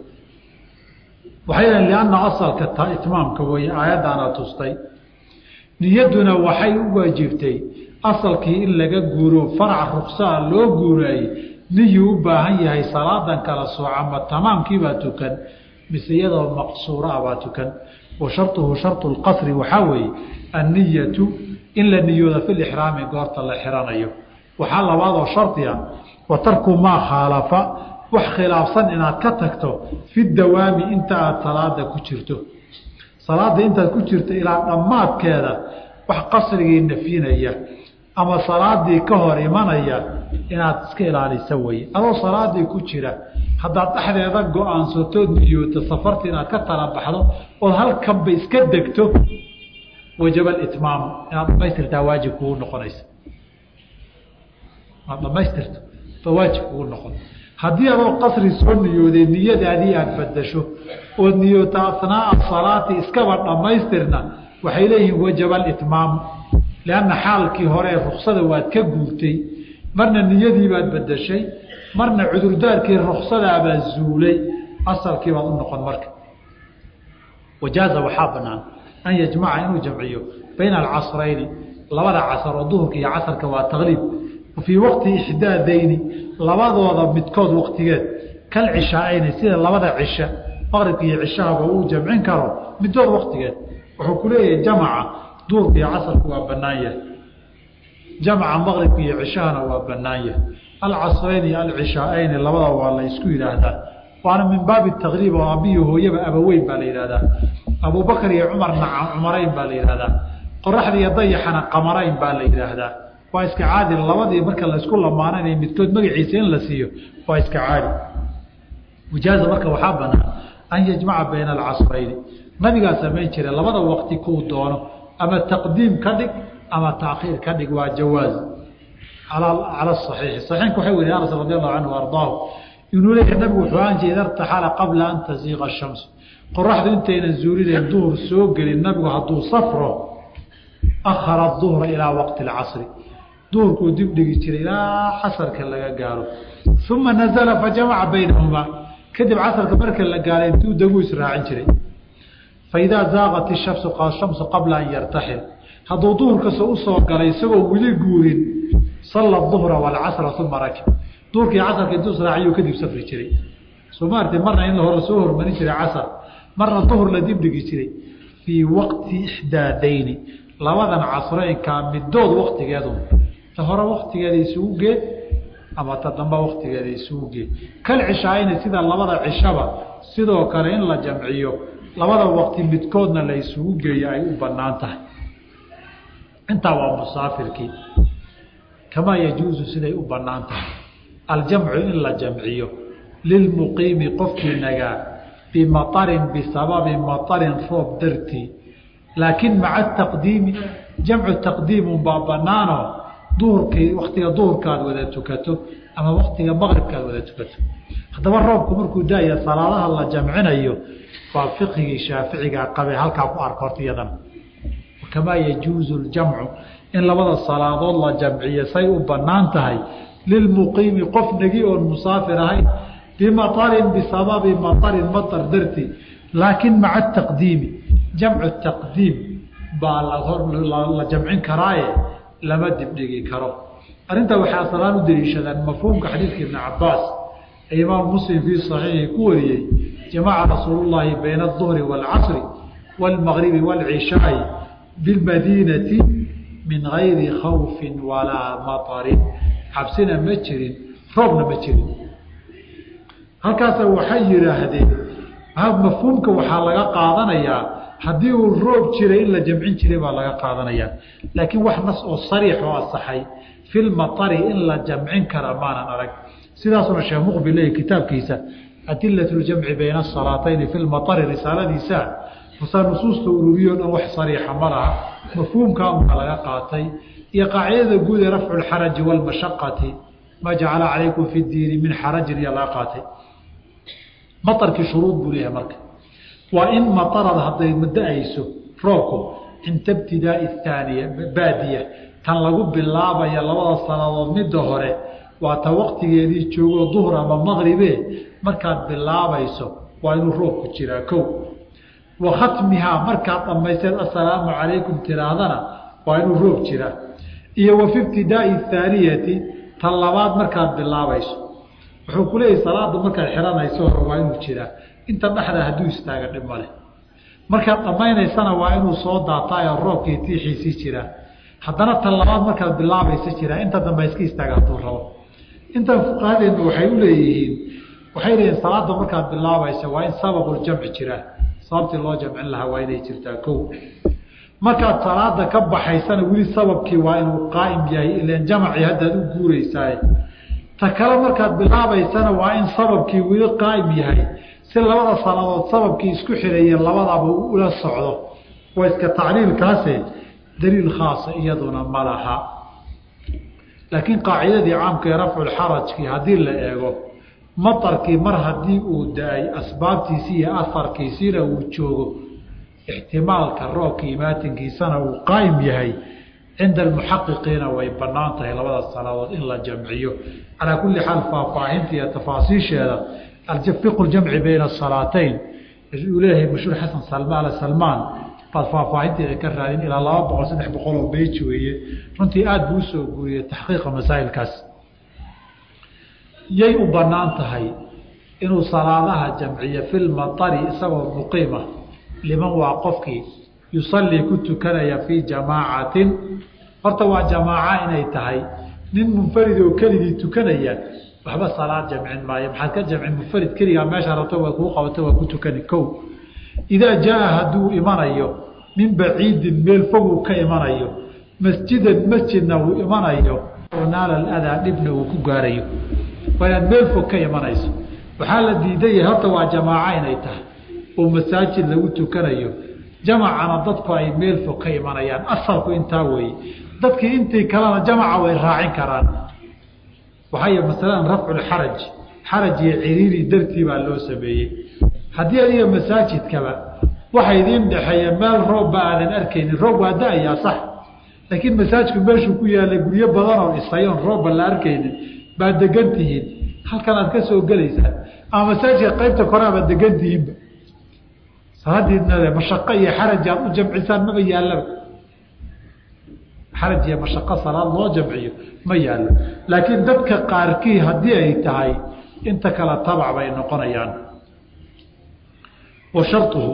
waxay lehin lianna asalka itmaamka weeye aayaddaana tustay niyadduna waxay u waajibtay asalkii in laga guuro farac ruksaa loo guuraayey niyuu u baahan yahay salaadan kala sooca ma tamaamkiibaa tukan mise iyadoo maqsuura ah baa tukan wa sharطuhu sharطu اlqasri waxaa weeye anniyatu in la niyooda fi lixraami goorta la xiranayo waxaa labaadoo shardiga wa tarku maa khaalafa wax khilaafsan inaad ka tagto fi dawaami inta aada salaada ku jirto salaada intaad ku jirto ilaa dhammaadkeeda wax qasrigii nafyinaya ama salaadii ka hor imanaya inaad iska ilaalisa weye adoo salaadii ku jira haddaad dhexdeeda go-aansatood niyooto safarta inaad ka tala baxdo ood halkanba iska degto wajaba itmaamu inaad dhamaystirtaa waajib kugu noqonaysa inaad dhamaystirto ba waajib kugu noqon haddii adoo qasri soo niyooday niyadaadii aada badasho ood niyoota asnaaa salaati iskaba dhammaystirna waxay leeyihiin wajaba itmaamu lianna xaalkii hore ruksada waad ka guurtay marna niyadiibaad badashay marna cudurdaarkii ruksadaabaa zuulay asalkii baad u noqon marka wajaaza waxaa banaan an yajmaca inuu jamciyo bayna alcasrayni labada casar oo duhurka iyo casarka waa taqliib fii waqti ixdaadayni labadooda midkood waqtigeed kal cishaa'ayni sida labada cisha maqribka iyo cishahaba uu jamcin karo middood waqtigeed wuxuu ku leeyahay jamaca duhurka iyo casarku waa bannaan yahay jamaca maqribka iyo cishahana waa bannaan yahay alcasrayni iyo alcishaa'ayni labada waa la isku yidhaahdaa waana min baabi taqriib oo abiyi hooyaba abaweyn baa la yidhahdaa abubakar iyo cumarna cumarayn baa la yidhahdaa qoraxda iyo dayaxana qamarayn baa la yidhaahdaa waa iska caadi labadii marka laysku lamaananay midkood magaciisa in la siiyo waa iska caadi wajaaza marka waxaa banaan an yajmaca bayna alcasrayni nabigaa samayn jira labada waqti kuu doono ama taqdiim ka dhig ama taakhiir ka dhig waa jawaaz cala saxiixi saxiixka waxay weriye anas radi allahu canhu ardaahu inuu leeyahay nabigu wuxuu ahaan jira ida irtaxala qabla an taziiqa shamsu qoraxdu intaynan zuulinayn duhur soo gelin nabigu hadduu safro akhara duhra ilaa waqti alcasri duhurkuu dib dhigi jiray ilaa casarka laga gaaro uma nazala fajamaca baynahumaa kadib casarka marka la gaaray intuu daguu israacin jiray faidaa zaaqat ishamsu shamsu qabla an yartaxil hadduu duhurkasa usoo galay isagoo weli guurin salla duhra walcasra uma rakib duhurkii casarka intuu israaciyuu kadib safri jiray soo maartay marna in hore soo hormarin jiray casar marna duhur la dib dhigi jiray fii waqti ixdaadayni labadan casreynkaa midood waktigeedu ta hore waktigeeda isugu geed ama ta damba waktigeeda isugu geed kal cishaayna sida labada cishaba sidoo kale in la jamciyo labada waqti midkoodna la isugu geeyo ay u banaan tahay intaa waa musaafirkii kamaa yajuusu siday u banaan tahay aljamcu in la jamciyo lilmuqiimi qofkii nagaa bimaطarin bisababi maطarin roob dartii laakiin maca taqdiimi jamcu taqdiimun baa banaano duhurkii waktiga duhurkaad wada tukato ama waktiga maqribkaad wada tukato haddaba roobku markuu daaya salaadaha la jamcinayo waa fiqhigii shaaficigaa qabe halkaa ku arka horta iyadan kamaa yajuuzu ljamcu in labada salaadood la jamciyo say u banaan tahay lilmuqiimi qof negi oon musaafir ahayn bimaطarin bisababi maطarin maطar dartii laakiin maca taqdiimi jamcu taqdiim baa la jamcin karaaye lama dibdhigi karo arrintaa waxay asalaan u daliishadaan mafhuumka xadiidka ibni cabaas ee imaam muslim fii صaxiixi ku wariyey jamaca rasuul llaahi bayna الظuhri wاlcasri wاlmagribi wاlcishaai bilmadiinati min gayri khawfi walaa maطarin cabsina ma jirin roobna ma jirin halkaasa waxay yidhaahdeen mafhuumka waxaa laga qaadanayaa haddii uu roob jiray in la jamcin jiray baa laga qaadanayaa laakiin wax nas oo sariix oo asaxay filmaطari in la jamcin kara maanan arag sidaasuna sheekh muqbil leeyahy kitaabkiisa adilat ljamci bayna asalaatayni fi lmaطari risaaladiisa masaa nusuusta ururiyo dhan wax sariixa ma laha mafhuumkaa unbaa laga qaatay iyo qaacidada guud ee rafcu lxaraji wاlmashaqati ma jacala calaykum fi diini min xarajin iyo laga qaatay maarkii shuruud buu leeyahay marka waa in maarada hadday da-ayso roobku cinta ibtidaai aaniya baadiya tan lagu bilaabaya labada sanadood midda hore waa ta waktigeedii joogo duhr ama maqribe markaad bilaabayso waa inuu roobku jiraa kow wa khatmihaa markaad dhamaysteed assalaamu calaykum tiraahdana waa inuu roob jiraa iyo wa fi ibtidaai aaniyati tan labaad markaad bilaabayso wuxuu ku leeyahy salaada markaad xiranayso hore waa inuu jiraa inta dhexda hadduu istaaga dhib male markaad dhammaynaysana waa inuu soo daataayo roobkii tiixiisii jiraa haddana tan labaad markaad bilaabaysa jiraa inta dambe iska istaaga hadduu rabo intan fuqahadeennu waxay u leeyihiin waxay leeyihin salaada markaad bilaabaysa waa in sababuljamci jiraa sababtii loo jamcin lahaa waa inay jirtaa kow markaad salaada ka baxaysana weli sababkii waa inuu qaa'im yahay ilan jamacii haddaad u guuraysaay ta kale markaad bilaabaysana waa in sababkii weli qaa'im yahay si labada sanadood sababkii isku xirayeen labadaba ula socdo waa iska tacliilkaase daliil khaasa iyaduna ma laha laakiin qaacidadii caamka ee rafculxarajkii haddii la eego matarkii mar haddii uu da-ay asbaabtiisii iyo aharkiisiina uu joogo ixtimaalka roobka imaatinkiisana uu qaa'im yahay cinda almuxaqiqiina way bannaan tahay labada salaadood in la jamciyo calaa kulli xaal faahfaahinta iyo tafaasiisheeda fiqu ljamci bayna asalaatayn uu leeyahay mashhuur xasan salmaan salmaan baad faahfaahinteeda ka raadin ilaa laba boqol saddex boqol oo beyj weeye runtii aada buu usoo guuriyey taxqiiqa masaa'ilkaas yay u bannaan tahay inuu salaadaha jamciyo filmatari isagoo muqiima liman waa qofkii yusallii ku tukanaya fii jamaacatin horta waa jamaaca inay tahay nin munfarid oo keligii tukanaya waxba salaad jamcin maayo maxaad ka jamcin munfarid keligaa meesha rabto waa kuu qabato waa ku tukani kow idaa jaa hadduu imanayo min baciidin meel foguu ka imanayo masjidan masjidna uu imanayo oo naala adaa dhibna uu ku gaarayo waa inaad meel fog ka imanayso waxaa la diidan yahay horta waa jamaaco inay tahay oo masaajid lagu tukanayo jamacana dadku ay meel fog ka imanayaan asalku intaa weeye dadkii intii kalena jamaca way raacin karaan waxay masalan rafculxaraj xaraj iyo ciriiri dartii baa loo sameeyey haddii adiga masaajidkaba waxa idiin dhexeeya meel roobba aadan arkaynin roob waa da-ayaa sax laakiin masaajidku meeshuu ku yaallay guryo badan oo dhisayoon roobba la arkaynin baad degan tihiin halkan aad ka soo gelaysaan ama masaajidka qaybta kore abaad degan tihiinba salaadiidnade mashaqo iyo xaraj aad u jamcisaan maba yaallaba xaraj iyo mashaqo salaad loo jamciyo ma yaallo laakiin dadka qaarkii haddii ay tahay inta kale tabac bay noqonayaan wa sharuhu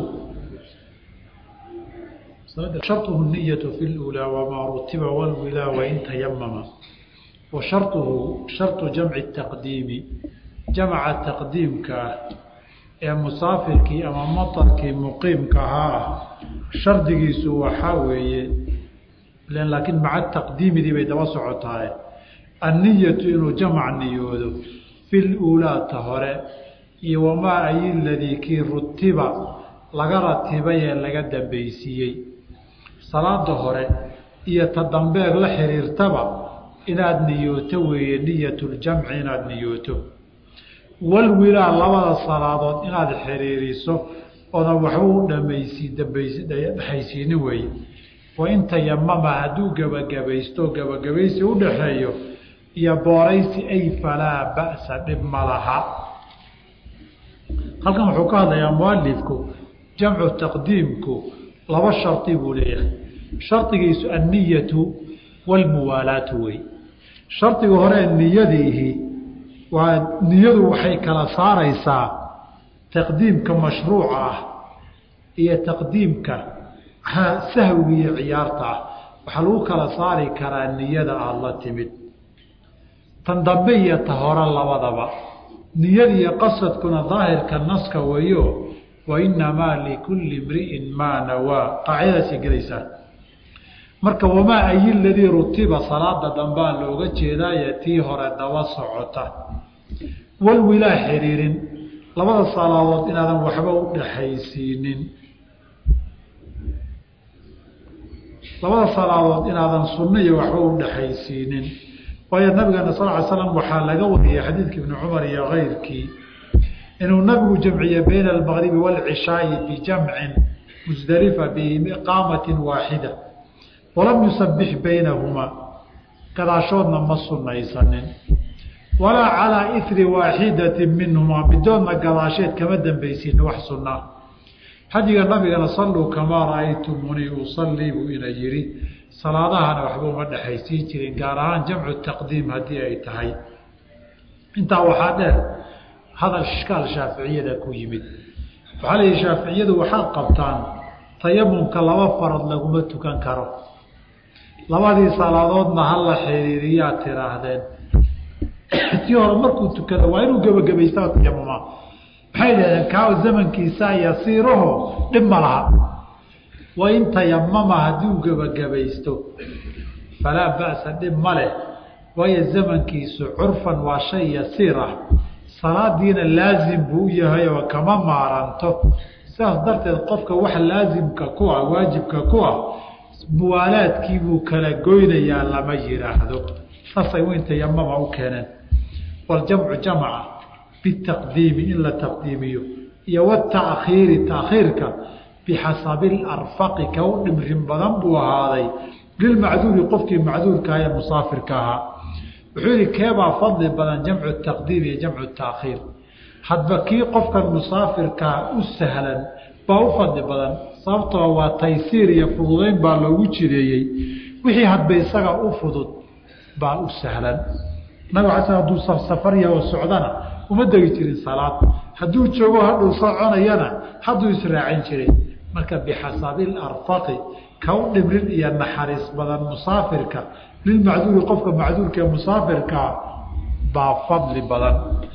sharuhu niyatu fi lulaa wamaa rutiba walwilaa wain tayamama wa sharuhu shartu jamci taqdiimi jamca taqdiimka ah ee musaafirkii ama matarkii muqiimka ahaa ah shardigiisu waxaa weeye laakiin maca taqdiimidii bay daba socotaaye anniyatu inuu jamac niyoodo fi luulaata hore iyo wamaa ay ladii kii rutiba laga ratibay ee laga dambaysiiyey salaada hore iyo ta dambeeg la xiriirtaba inaad niyooto weeye niyatuljamci inaad niyooto walwilaa labada salaadood inaad xiriiriso oodan waxba u dhamaysi dambaysi dhexaysiinin weeye wain tayamama hadduu gebagabaysto gebagabaysi u dhaxeeyo iyo booraysi ay falaa ba'sa dhib ma laha halkan wuxuu ka hadlayaa mualifku jamcu taqdiimku laba shardi buu leeyahay shardigiisu anniyatu walmuwaalaatu wey shardiga hore niyadiihi waa niyadu waxay kala saaraysaa taqdiimka mashruuca ah iyo taqdiimka sahwiga iyo ciyaarta ah waxaa lagu kala saari karaa niyada aada la timid tan dambe iyo ta hore labadaba niyada iyo qasadkuna daahirka naska weeyo wa inamaa likulli imri'in maa nawaa qaacidadaasay gelaysaa marka wamaa ayi ladii rutiba salaada dambaa looga jeedaaye tii hore daba socota walwilaa xiriirin labada salaadood inaadan waxba u dhaxaysiinin labada salaadood inaadan sunno iyo waxba u dhaxaysiinin waayo nabigeena sal ly slam waxaa laga wariyey xadiidka ibni cumar iyo keyrkii inuu nabigu jamciye bayna almaqribi waalcishaai bijamcin musdalifa biiqaamatin waaxida walam yusabix baynahumaa gadaashoodna ma sunaysanin walaa calaa iri waaxidatin minhumaa midoodna gadaasheed kama dambaysin wax sunnaa xadiga nabigana salluu kamaa ra'aytumunii usallii buu ina yidhi salaadahana waxba uma dhexaysiin jirin gaar ahaan jamcu taqdiim haddii ay tahay intaa waxaa dheer hadal ishkaal shaaficiyada ku yimid waxaa la yihi shaaficiyadu waxaad qabtaan tayamumka laba farad laguma tukan karo labadii salaadoodna hala xiriiriyaad tiraahdeen tii hore markuu tukada waa inuu gebagabaystaa tayamuma maxay dhahdeen kaa zamankiisa yasiiraho dhib ma laha wain tayamama haddii uu gebagabaysto falaa ba'sa dhib ma leh waayo zamankiisu curfan waa shay yasiir ah salaadiina laazim buu u yahay oo kama maaranto sidaas darteed qofka wax laasimka ku ah waajibka ku ah muwaalaadkii buu kala goynayaa lama yidhaahdo saasay weyn tayamama u keeneen waljamcu jamca bitaqdiimi in la taqdiimiyo iyo wataakhiiri taakhiirka bixasabi larfaqi ka u dhimrin badan buu ahaaday lilmacduuri qofkii macduurka ee musaafirka ahaa wuxuu yihi keebaa fadli badan jamcu taqdiim iyo jamcu taakhiir hadba kii qofkan musaafirkaa u sahlan baa u fadli badan sababtoo waa taysiir iyo fududeyn baa loogu jideeyey wixii hadba isaga u fudud baa u sahlan nabig ala haduu safarya oo socdana uma degi jirin salaad hadduu joogo hadhuu soconayana hadduu israacin jiray marka bixasabi larfaqi ka u dhibrin iyo naxariis badan musaafirka lilmacduuri qofka macduurka ee musaafirkaa baa fadli badan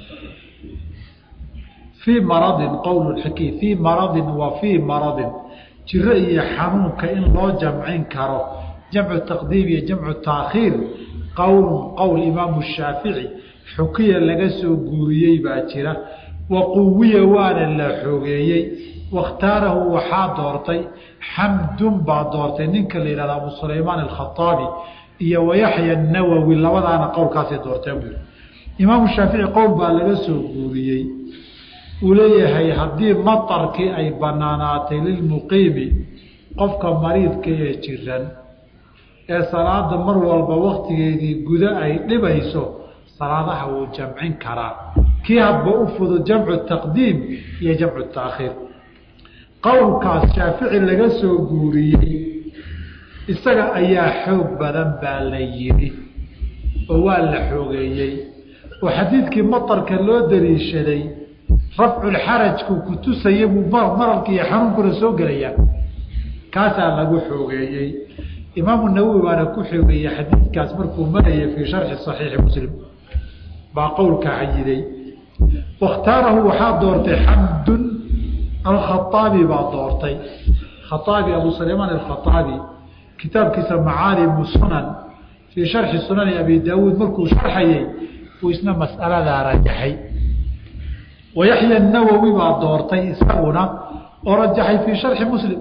fii maradin qowl xiki fii maradin wa fii maradin jiro iyo xanuunka in loo jamcin karo jamcu taqdiim iyo jamcu taakhiir qowlun qowl imaamu shaafici xukiya laga soo guuriyey baa jira wa quwiya waana la xoogeeyey wakhtaarahu waxaa doortay xamdun baa doortay ninka la yihahda abu sulaymaan alkhaaabi iyo wayaxya nawowi labadaana qowlkaasay doorteen buui imaamu shaafici qowl baa laga soo guuriyey uu leeyahay haddii matarkii ay banaanaatay lilmuqiimi qofka mariidka ee jiran ee salaada mar walba waktigeedii gudo ay dhibayso salaadaha wuu jamcin karaa kii hadba u fudud jamcu taqdiim iyo jamcu taakhiir qowlkaas shaafici laga soo guuriyey isaga ayaa xoog badan baa la yidhi oo waa la xoogeeyey oo xadiidkii matarka loo daliishaday rafculxarajku ku tusaya buu mararka iyo xanuunkuna soo gelayaa kaasaa lagu xoogeeyey imaamu nawowi baana ku xoogeeyey xadiidkaas markuu marayay fii sharxi saxiixi muslim baa qowlka cayiday wakhtaarahu waxaa doortay xamdun alkhaaabi baa doortay khaaabi abu sulaymaan alkhaaabi kitaabkiisa macaalimu sunan fii sharxi sunani abi daawuud markuu sharxayey uu isna mas'aladaa rajaxay wayaxya nawowi baa doortay isaguna oo rajaxay fii sharxi muslim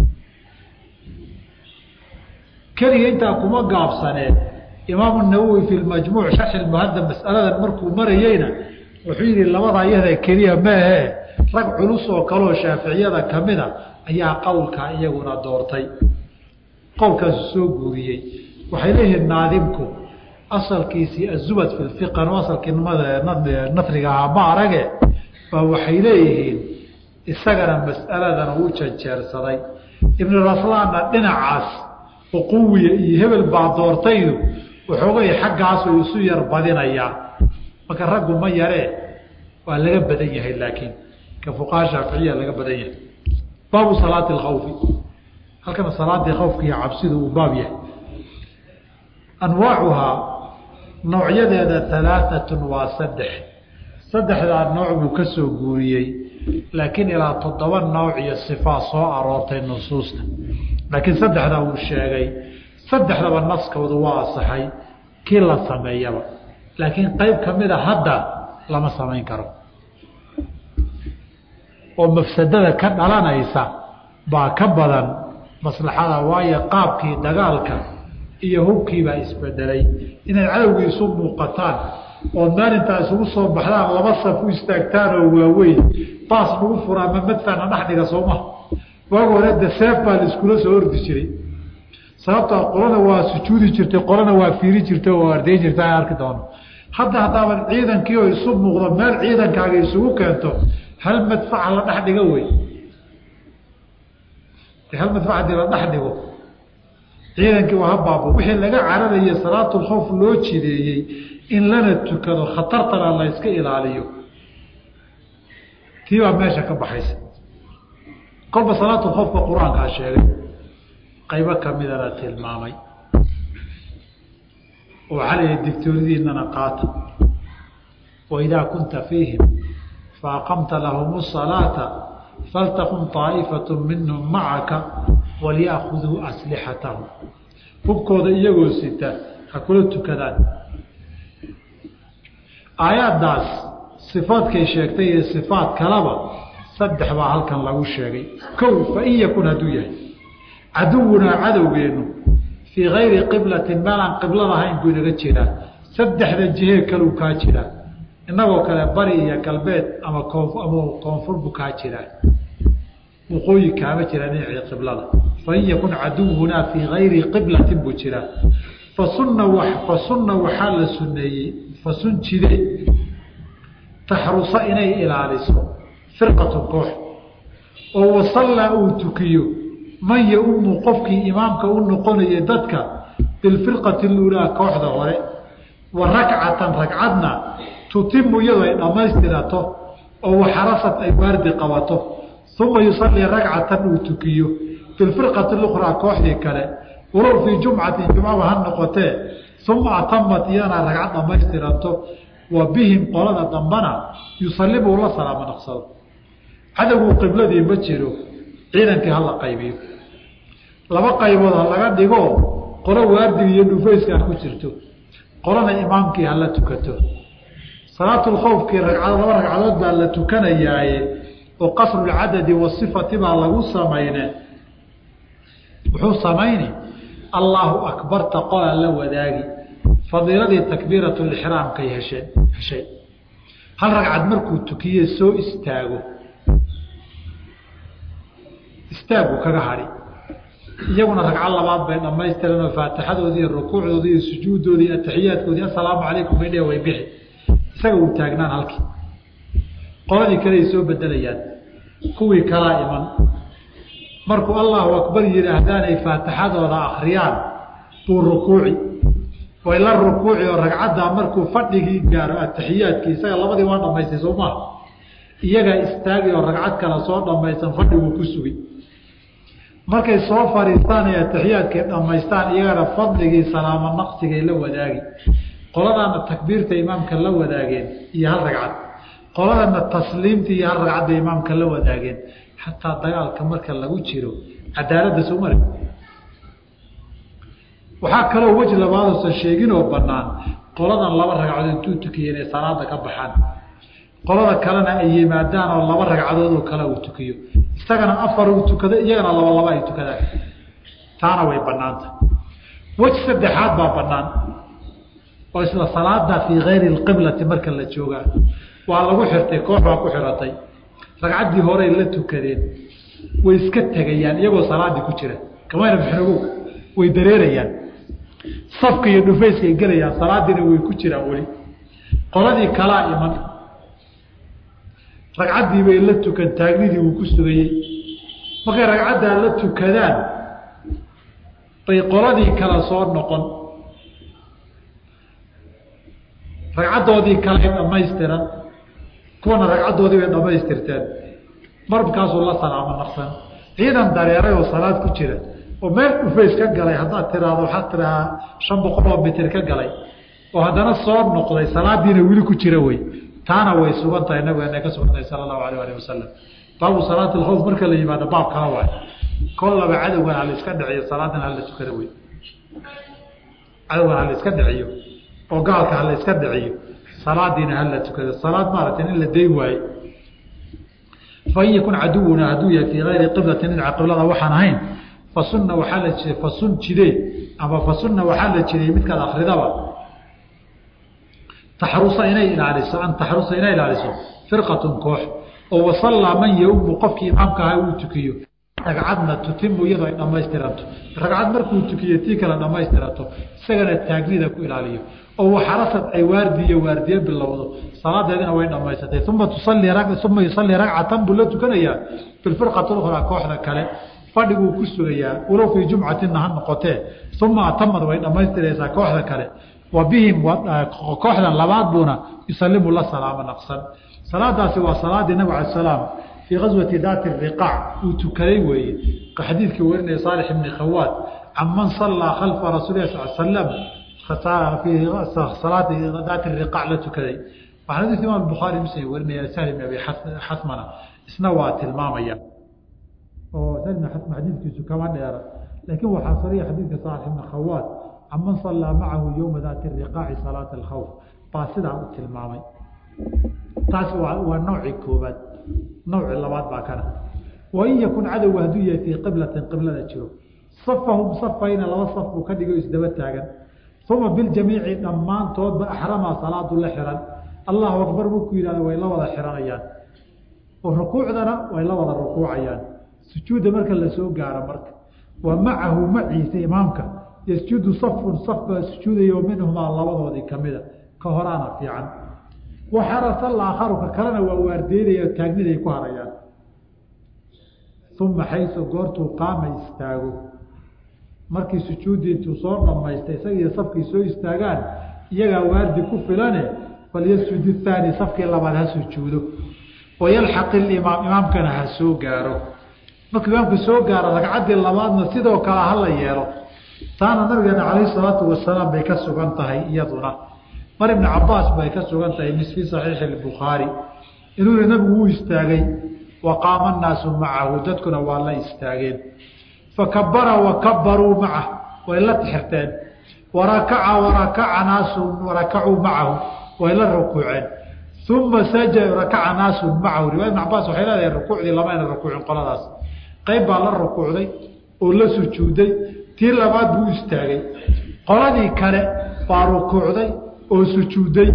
keliga intaa kuma gaabsaneen imaamu nawowi fi majmuuc sharxi muhadab masaladan markuu marayeyna wuxuu yihi labadaa iyada keliya maahe rag culus oo kaleoo shaaficiyada kamida ayaa qowlkaa iyaguna doortay qowlkaasu soo guuriyey waxay leeyihiin naadimku asalkiisii azubad fi lfiqan oo asalkii nasriga ahaa ma arage ba waxay leeyihiin isagana mas'aladan uu janjeersaday ibnu raslaanna dhinacaas uquwiya iyo hebel baa doortaydu waxoogay xaggaasuu isu yar badinayaa marka raggu ma yaree waa laga badan yahay laakiin ka fuqaha shaaficiya laga badan yahay baabu salaati alkhawfi halkana salaadii khawfka iyo cabsidu uu baab yahay anwaacuhaa noocyadeeda alaaatun waa saddex saddexdaa nooc buu ka soo guuriyey laakiin ilaa toddoba nooc iyo sifaa soo aroortay nusuusta laakiin saddexdaa uu sheegay saddexdaba naskoodu waa asaxay kii la sameeyaba laakiin qeyb kamida hadda lama samayn karo oo mafsadada ka dhalanaysa baa ka badan maslaxada waayo qaabkii dagaalka iyo hubkiibaa isbedelay inaad cadowgii isu muuqataan ood maalintaa isugu soo baxdaan laba saf u istaagtaan oo waaweyn baas lagu furaa ma madfacna dhexdhiga sooma waaga hore de seef baa la iskula soo ordi jiray sababtaa qolana waa sujuudi jirtay qolana waa fiiri jirtay oo ardayn jirta a arki doono hadda haddaaban ciidankii oo isu muuqdo meel ciidankaaga isugu keento hal madfaca la dhex dhigo wey hal madfac hadii la dhex dhigo ciidankii waa habaabo wixii laga cararayay salaatulkhawf loo jideeyey in lana tukado khatartana la yska ilaaliyo tii baa meesha ka baxaysa kolba salaatulkhawfka qur-aankaa sheegay qaybo kamidana tilmaamay oo waxaa layihi digtooridiinana qaata waidaa kunta fiihim faaqamta lahum الصalaata faltakun طaa'ifatu minhum macaka walyaakuduu aslixatahum hubkooda iyagoo sita ha kula tukadaan aayaddaas sifaadkay sheegtay iyo sifaad kalaba saddex baa halkan lagu sheegay kow fain yakun hadduu yahay caduwunaa cadowgeenu fii kayri qiblatin meelaan qiblad ahayn buu inaga jiraa saddexda jihee kaluu kaa jiraa innagoo kale bari iyo galbeed ama koonf ama koonfur buu kaa jiraa waqooyi kaama jiraa dhinacii qiblada fain yakun caduwunaa fii kayri qiblatin buu jiraa fasunna fasunna waxaa la suneeyey fasun jide taxrusa inay ilaaliso firqatu koox oo wasallaa uu tukiyo man ya-umu qofkii imaamka u noqonayay dadka bilfirqati luulaa kooxda hore wa rakcatan ragcadna tutimu iyadoo ay dhammaystirato oo waxarasad ay waardi qabato uma yusallii ragcatan uu tukiyo bilfirqati lukhraa kooxdii kale walow fii jumcatin jumcaba ha noqotee uma atamat iyana ragcad dhammaystiranto wa bihim qolada dambana yusallimu la salaamo naqsado cadowguu qibladii ma jiro ciidankii hala qaybiyo laba qaybood ha laga dhigo qolo waardiga iyo dhufayskaa ku jirto qolana imaamkii hala tukato salaatulkhowfkii ragcado laba ragcadood baa la tukanayaaye oo qasrulcadadi wasifati baa lagu samayne wuxuu samayni allaahu akbarta qolaa la wadaagi fadiiladii takbiiratulixraamkay hesheen heshay hal ragcad markuu tukiye soo istaago istaagu kaga hadhi iyaguna ragco labaad bay dhammaystiran oo faatixadoodii iyo rukuucdoodii iyo sujuuddoodii iyo ataxiyaadkoodii assalaamu calaykum bay dhe way bixi isaga uu taagnaan halkii qoladii kale ay soo bedelayaan kuwii kalaa iman markuu allahu akbar yidhaahdaanay faatixadooda akriyaan buu rukuuci way la rukuuci oo ragcaddaa markuu fadhigii gaaro ataxiyaadkii isaga labadii waa dhamaystay soo maha iyagaa istaagi oo ragcad kale soo dhamaysan fadhiguu ku sugay markay soo fadhiistaan ee ataxiyaadkay dhammaystaan iyagana fadligii salaamo naqsigay la wadaagi qoladaana takbiirta imaamka la wadaageen iyo hal ragcad qoladana tasliimta iyo hal ragcadda imaamka la wadaageen xataa dagaalka marka lagu jiro cadaaladda soo mari waxaa kaloo weji labaadoosan sheeginoo banaan qoladan laba ragcadood intuu tukiye inay salaada ka baxaan qolada kalena ay yimaadaan oo laba ragcadood oo kale uu tukiyo isagana afar uu tukado iyagana laba laba ay tukadaan taana way banaanta weji saddexaad baa banaan oo isla salaada fii kayri lqiblati marka la joogaa waa lagu xirtay koox baa ku xiratay ragcaddii horey la tukadeen way iska tegayaan iyagoo salaadii ku jira kamayna bixinogow way dareerayaan safka iyo dhufayskay gelayaan salaadiina way ku jiraan weli qoladii kalaa iman ragcaddii bay la tukan taagnidii wuu ku sugayey markay ragcaddaa la tukadaan bay qoladii kale soo noqon ragcaddoodii kale dhamaystiran kuwana ragcaddoodii bay dhamaystirteen markaasuu la salaamo naqsan ciidan dareeray oo salaad ku jira oo meel dhufays ka galay haddaad tiraahdo waxaad tirahaa shan boqol oo mitir ka galay oo haddana soo noqday salaadiina weli ku jira wey taana way sugan tahay nabigeena ka sugan tahay sala allahu alayh alih wasalam baabu salaati alkhawf marka la yimaado baab kala waay kollaba cadowgan hala iska dhiciyo salaadana hala tukada wey cadowgan hala iska dhiciyo oo gaalka hala iska dhiciyo salaadiina hala tukado salaad maaragtay in la dayn waaye fain yakun caduwuna hadduu yahay fii ayri qiblatin dhinaca qiblada waxaan ahayn fasunna waxaa la jiray fasun jidee ama fasunna waxaa la jiray midkaad akridaba taxrusa inay ilaaliso an taxrusa inay ilaaliso firqatun koox oo wasallaa man yaumu qofkii imaamka ahaa uu tukiyo ragcadna tutimu iyadoo ay dhamaystiranto ragcad markuu tukiyo tii kale dhamaystiranto isagana taagnida ku ilaaliyo oo waxarasad ay waardiyo waardiye bilowdo salaadeedina way dhamaysatay uma tusalii uma yusallii ragcatan buu la tukanayaa bilfirqati ukhraa kooxda kale fadhiguu ku sugayaa walow fii jumcatina ha noqotee uma atamad way dhammaystiraysaa kooxda kale wa bihim kooxdan labaad buuna yusalimu la salaamo naqsan salaadaasi waa salaadii nabig ala salaam fii gaswati daati riqaac uu tukaday weeye xadiidkii warinaya saalix ibni khawaad can man sallaa khalfa rasuulilah sal slam fii salaati daati riqaac la tukaday waxaa xadiidka imaam bukhaari muslim warinaya sahl ibn abi xasmana isna waa tilmaamaya oo sahl ibn xasma xadiidkiisu kama dheera laakiin waxaa sariya xadiidka saalix ibni khawaad can man sallaa macahu yowma daati riqaaci salaata alkhawf baa sidaa u tilmaamay taas waa nawci koobaad nawci labaad baa kana wain yakun cadowga hadduu yahay fii qiblatin qiblada jiro safahum safayna laba saf buu ka dhigo isdaba taagan uma biljamiici dhammaantoodba axramaa salaadu la xiran allahu akbar markuu yihahdo way la wada xiranayaan oo rukuucdana way la wada rukuucayaan sujuudda marka lasoo gaaro marka wa macahu maciisa imaamka yasjudu safun saf baa sujuudayo minhumaa labadoodii kamida ka horaana fiican waxarasa alaakharu ka kalena waa waardeynaya taagniday ku harayaan uma xaysu goortuu qaama istaago markii sujuuddii intuu soo dhamaystay isagiiyo safkii soo istaagaan iyagaa waardi ku filane falyasjud ithaani safkii labaad ha sujuudo wayalxaq ilimaam imaamkana ha soo gaaro markuu imaamku soo gaaro ragcaddii labaadna sidoo kale hala yeelo taana nabigeena calayhi salaatu wasalaam bay ka sugan tahay iyaduna mar ibni cabaas bay ka sugan tahay mis fii saxiixi albukhaari inuu yihi nabigu wuu istaagay wa qaama annaasu macahu dadkuna waa la istaageen fakabara wakabaruu macah way la tixirteen warakaca warakaca naasu warakacuu macahu way la rukuuceen uma saja rakaca naasu macahu riwaya ibn cabaas waxay leedahay rukuucdii lamayna rukuucin qoladaas qayb baa la rukuucday oo la sujuuday tii labaad buu istaagay qoladii kale baa rukuucday oo sujuuday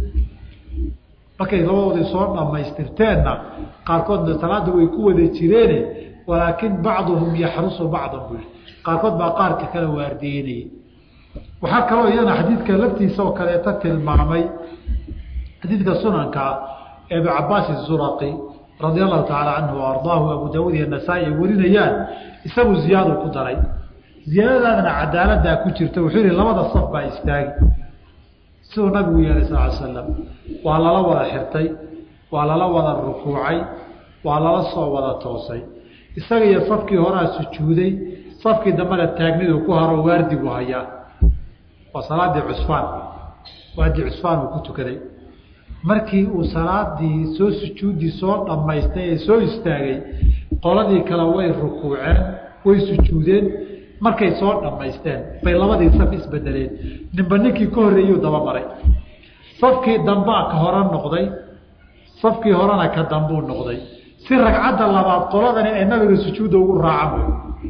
markay labadoodii soo dhammaystirteenna qaarkoodna salaada way ku wada jireene walaakin bacduhum yaxrusu bacdan buu yihi qaarkood baa qaarka kale waardiyeynayay waxaa kaloo iyana xadiidka laftiisa oo kaleeta tilmaamay xadiidka sunankaa ee abu cabaas izuraqi radia allahu tacaala canhu wa ardaahu abu daawuud iyo nasaa-i ay warinayaan isagu ziyaadu ku daray ziyaadadaadana cadaaladaa ku jirta wuxuu yihi labada saf baa istaagi siduu nabigu yeelay sal l slam waa lala wada xirtay waa lala wada rukuucay waa lala soo wada toosay isaga iyo safkii horaa sujuuday safkii dambena taagnidu ku haro waardigu hayaa waa salaadii cusfaan waadii cusfaan uu ku tukaday markii uu salaadii soo sujuuddii soo dhammaystay ee soo istaagay qoladii kale way rukuuceen way sujuudeen markay soo dhammaysteen bay labadii saf isbedeleen ninba ninkii ka horreeyuu dabamaray safkii dambaa ka hore noqday safkii horena ka dambuu noqday si ragcadda labaad qoladani ay nabiga sujuudda ugu raacaan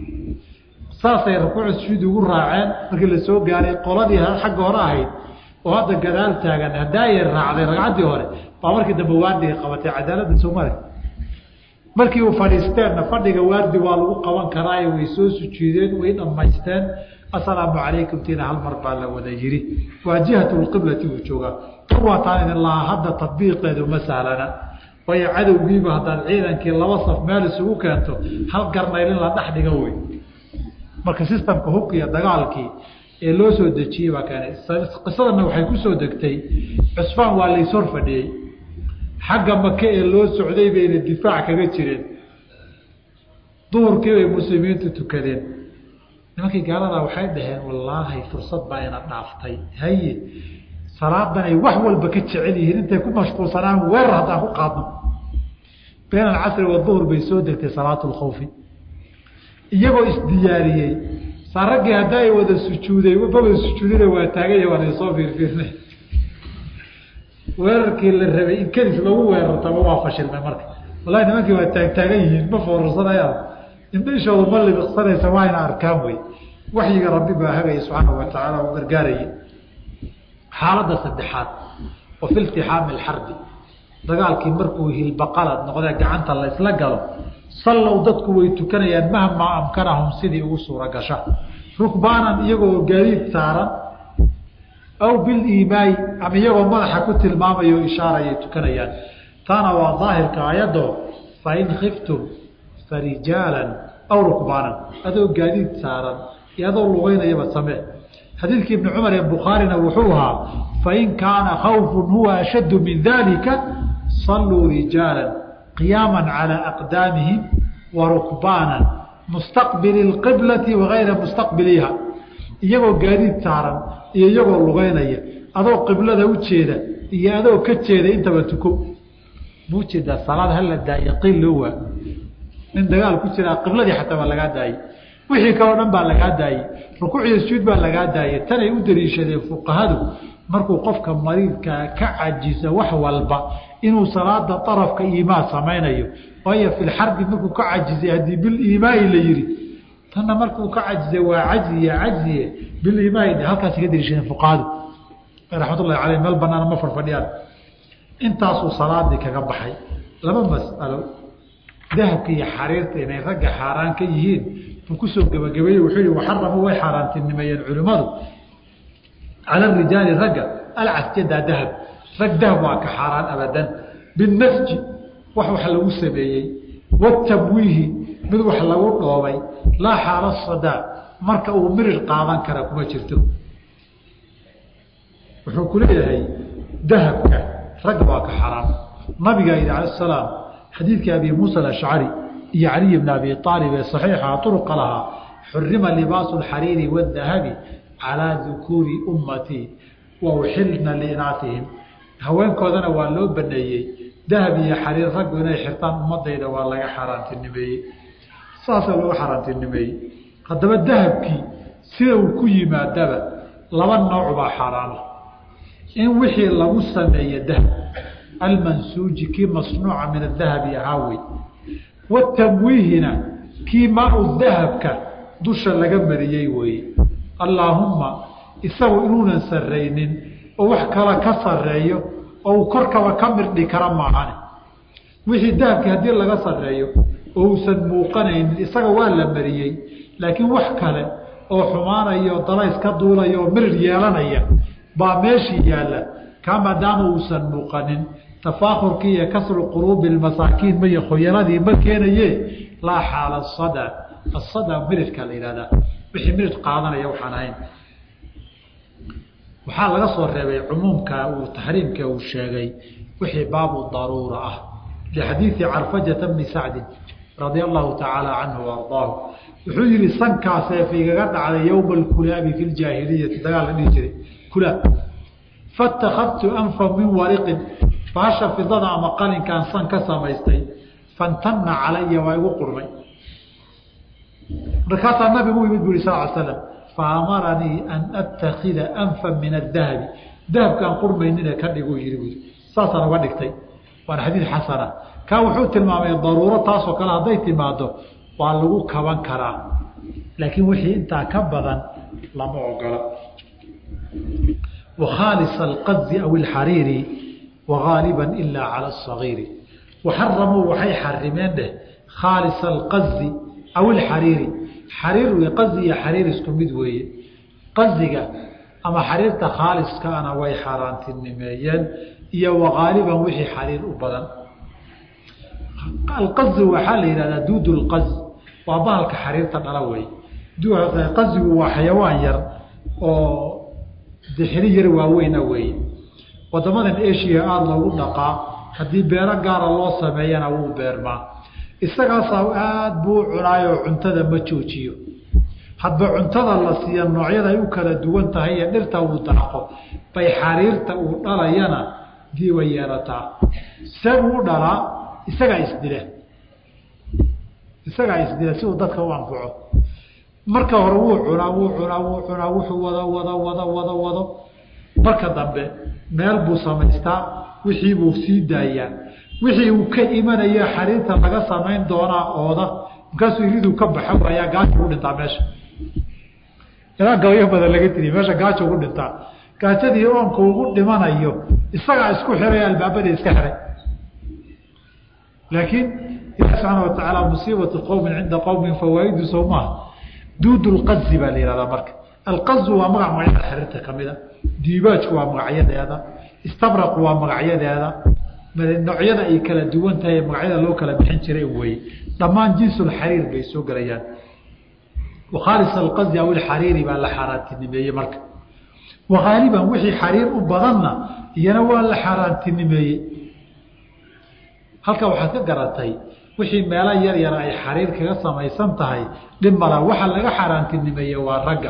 saasay rukuucda sujuudda ugu raaceen markii la soo gaaray qoladii xagga hore ahayd oo hadda gadaal taagan hadaayay raacday ragcaddii hore baa markii dambe waardiga qabatay cadaaladda soomale markii uu fadhiisteenna fadhiga waardi waa lagu qaban karaayo way soo sujuudeen way dhammaysteen assalaamu calaykum tiina hal mar baa la wada yiri waa jihatulqiblati uu joogaa tan waataan idin lahaa hadda tadbiiqeedu ma sahlana waayo cadowgiiba haddaad ciidankii laba saf meel isugu keento hal garnaylin la dhex dhiga wey marka sistamka hubka iyo dagaalkii ee loo soo dejiyey baa keenay qisadana waxay ku soo degtay cusfaan waa layshor fadhiyey xagga make ee loo socday bayna difaac kaga jireen duhurkii bay muslimiintu tukadeen nimankii gaaladaa waxay dhaheen wallaahi fursad baa ina dhaaftay haye salaadanay wax walba ka jecel yihiin intay ku mashquulsanaan weerar haddaan ku qaadno been alcasri waduhur bay soo degtay salaatu lkhawfi iyagoo isdiyaariyey saa raggii hadda ay wada sujuuday maba sujuudina waa taaganya waan soo fiirfiirnay weerarkii la rabay in kedis lagu weerartaba waa fashilmay marka wallahi nimankii waa taagtaagan yihiin ma foorarsanayaan indhishooda ma libiqsanaysa waa ina arkaan wey waxyiga rabbi baa hagaya subxaanau wa tacaala u gargaarayay xaaladda saddexaad wa fi iltixaami alxarbi dagaalkii markuu hilbaqalad noqdee gacanta la isla galo sallow dadku way tukanayaan mahmaa amkanahum sidii ugu suura gasha rukbaanan iyagoo gaadiid saaran aw biliimaay ama iyagoo madaxa ku tilmaamayo ishaarayay tukanayaan taana waa daahirka ayadoo fain khiftum farijaalan aw rukbaanan adoo gaadiid saaran iyo adoo lugeynayaba samee xadiidkii ibni cumar ee bukhaarina wuxuu ahaa fain kaana khawfun huwa ashaddu min dalika saluu rijaalan qiyaama calى aqdaamihim wa rukbaanan mustaqbili اqiblati wagayra mustaqbiliha iyagoo gaadiid saaran iyo iyagoo lugeynaya adoo qiblada u jeeda iyo adoo ka jeeda intaba tuko muu jeedaa salaad hala daaye qiil loo waa nin dagaal ku jiraa qibladii xataa baa lagaa daayey wixii kaleo dhan baa lagaa daayey rukuuciyo sujuud baa lagaa daayey tanay u daliishadeen fuqahadu markuu qofka mariidkaa ka cajisa wax walba inuu salaada arafka iimaan samaynayo waayo fi lxarbi markuu ka cajizay haddii biliimaai la yihi tanna markuu ka cajizay waa cajiye cajiye biliimaai halkaas ka daliishadeen fuqahadu raxmatullahi caleyh meel banaana ma farfadhiyaan intaasuu salaadii kaga baxay laba mas'alo dahabka iyo xariirta inay ragga xaaraan ka yihiin buu kusoo gebagabeeyey wuxuu yihi waxaramu way xaaraantinimeeyeen culimmadu cala rijaali ragga alcasjada dahab rag dahab waa ka xaaraan abadan binasji wax wax lagu sameeyey watamwiihi mid wax lagu dhoobay laa xaala sadaa marka uu mirir qaadan kara kuma jirto wuxuu ku leeyahay dahabka ragga waa ka xaraam nabigaa yidhi cala salaam xadiidkii abi muusa alashcari iyo caliy bni abi aalib ee saxiixa uruqa lahaa xurima libaasu alxariiri waadahabi calaa dukuuri ummatii wa uxilna liinaatihim haweenkoodana waa loo baneeyey dahab iyo xariir raggu inay xirtaan ummadayda waa laga xaaraantinimeeyey saasaa looga xaaraantinimeeyey haddaba dahabkii sida uu ku yimaadaba laba nooc baa xaaraana in wixii lagu sameeye dahab almansuuji kii masnuuca min adahabi ahaa wey watamwiihina kii maa-u dahabka dusha laga mariyey weeye allaahumma isagu inuunan sarraynin oo wax kala ka sarreeyo oo uu korkaba ka mirdhi kara maahane wixii dahabkii haddii laga sarreeyo oo uusan muuqanaynin isaga waa la mariyey laakiin wax kale oo xumaanaya oo dalays ka duulaya oo mirir yeelanaya baa meeshii yaalla kaa maadaama uusan muuqanin tafaakurkii iyo kasru quruubi masaakiin maiyo khoyaladii ma keenaye laa xaala asada asada mirirka la yihahdaa wixii mirir qaadanaya waxaan ahayn waxaa laga soo reebay cumuumka uu taxriimka uu sheegay wixii baabu daruura ah lixadiidi carfajata bni sacdin radia allahu tacaala canhu ardaahu wuxuu yihi sankaasee fiigaga dhacday yowma alkulaabi fi ljaahiliyati dagaal la dhihi jiray kulaab fatakadtu anfa min wariqin baasha fidada ama qalinkaan san ka samaystay fantana calaya waa igu qurmay markaasaa nabigu u yimid bu yhi sal slam faamaranii an atakida anfa min adahabi dahabkaan qurmaynine ka dhigu yihi bu saasaan uga dhigtay waana xadiid xasana kaa wuxuu tilmaamay daruuro taasoo kale hadday timaado waa lagu kaban karaa laakiin wixii intaa ka badan lama ogola wakhaalis alqazi aw alxariiri wagaaliba ilaa cala asagiiri waxaramuu waxay xarimeen dheh khaalis alqazi aw alxariiri xariir wey qazi iyo xariir isku mid weeye qaziga ama xariirta khaaliskaana way xaaraantinimeeyeen iyo wagaaliban wixii xariir u badan alqazi waxaa la yihahdaa duud lqaz waa bahalka xariirta dhala wey qazigu waa xayawaan yar oo dixiri yar waaweyna weeye wadamadan asia aada loogu dhaqaa haddii beero gaara loo sameeyana wuu beermaa isagaasaa aada buu cunaayoo cuntada ma joojiyo hadba cuntada la siiya noocyada ay u kala duwan tahay ee dhirta uu daaqo bay xariirta uu dhalayana diiba yeelataa sabuu dhalaa isagaa isdila isagaa isdila si uu dadka u anfaco marka hore wuu cunaa wuu cunaa wuu cunaa wuxuu wado wado wado wado wado marka dambe meel buu samaystaa wixii buu sii daayaa wixii uu ka imanaya xariirta laga samayn doonaa ooda markaasuu iriduu ka baxa waayaa gaajo ugu dhintaa meesha ilaa gabayo badan laga tiriy meesha gaajo ugu dhintaa gaajadii oonka ugu dhimanayo isagaa isku xiray albaabada iska xiray laakiin ilahi subxaana watacaala musiibatu qowmin cinda qowmin fawaa'idu sow maaha duud lqazi baa la yihahdaa marka alqazu waa magac magacyada xiriirta kamida diibaajku waa magacyadeeda istabraqu waa magacyadeeda noocyada ay kala duwan tahay magacyada loo kala bixin jiray weye dhammaan jinsulxariir bay soo gelayaan wakhaalis alqazi aw ilxariiri baa la xaaraantinimeeyey marka wagaaliban wixii xariir u badanna iyana waa la xaaraantinimeeyey halka waxaad ka garatay wixii meelo yar yara ay xariir kaga samaysan tahay dhib mala waxa laga xaaraantinimeeye waa ragga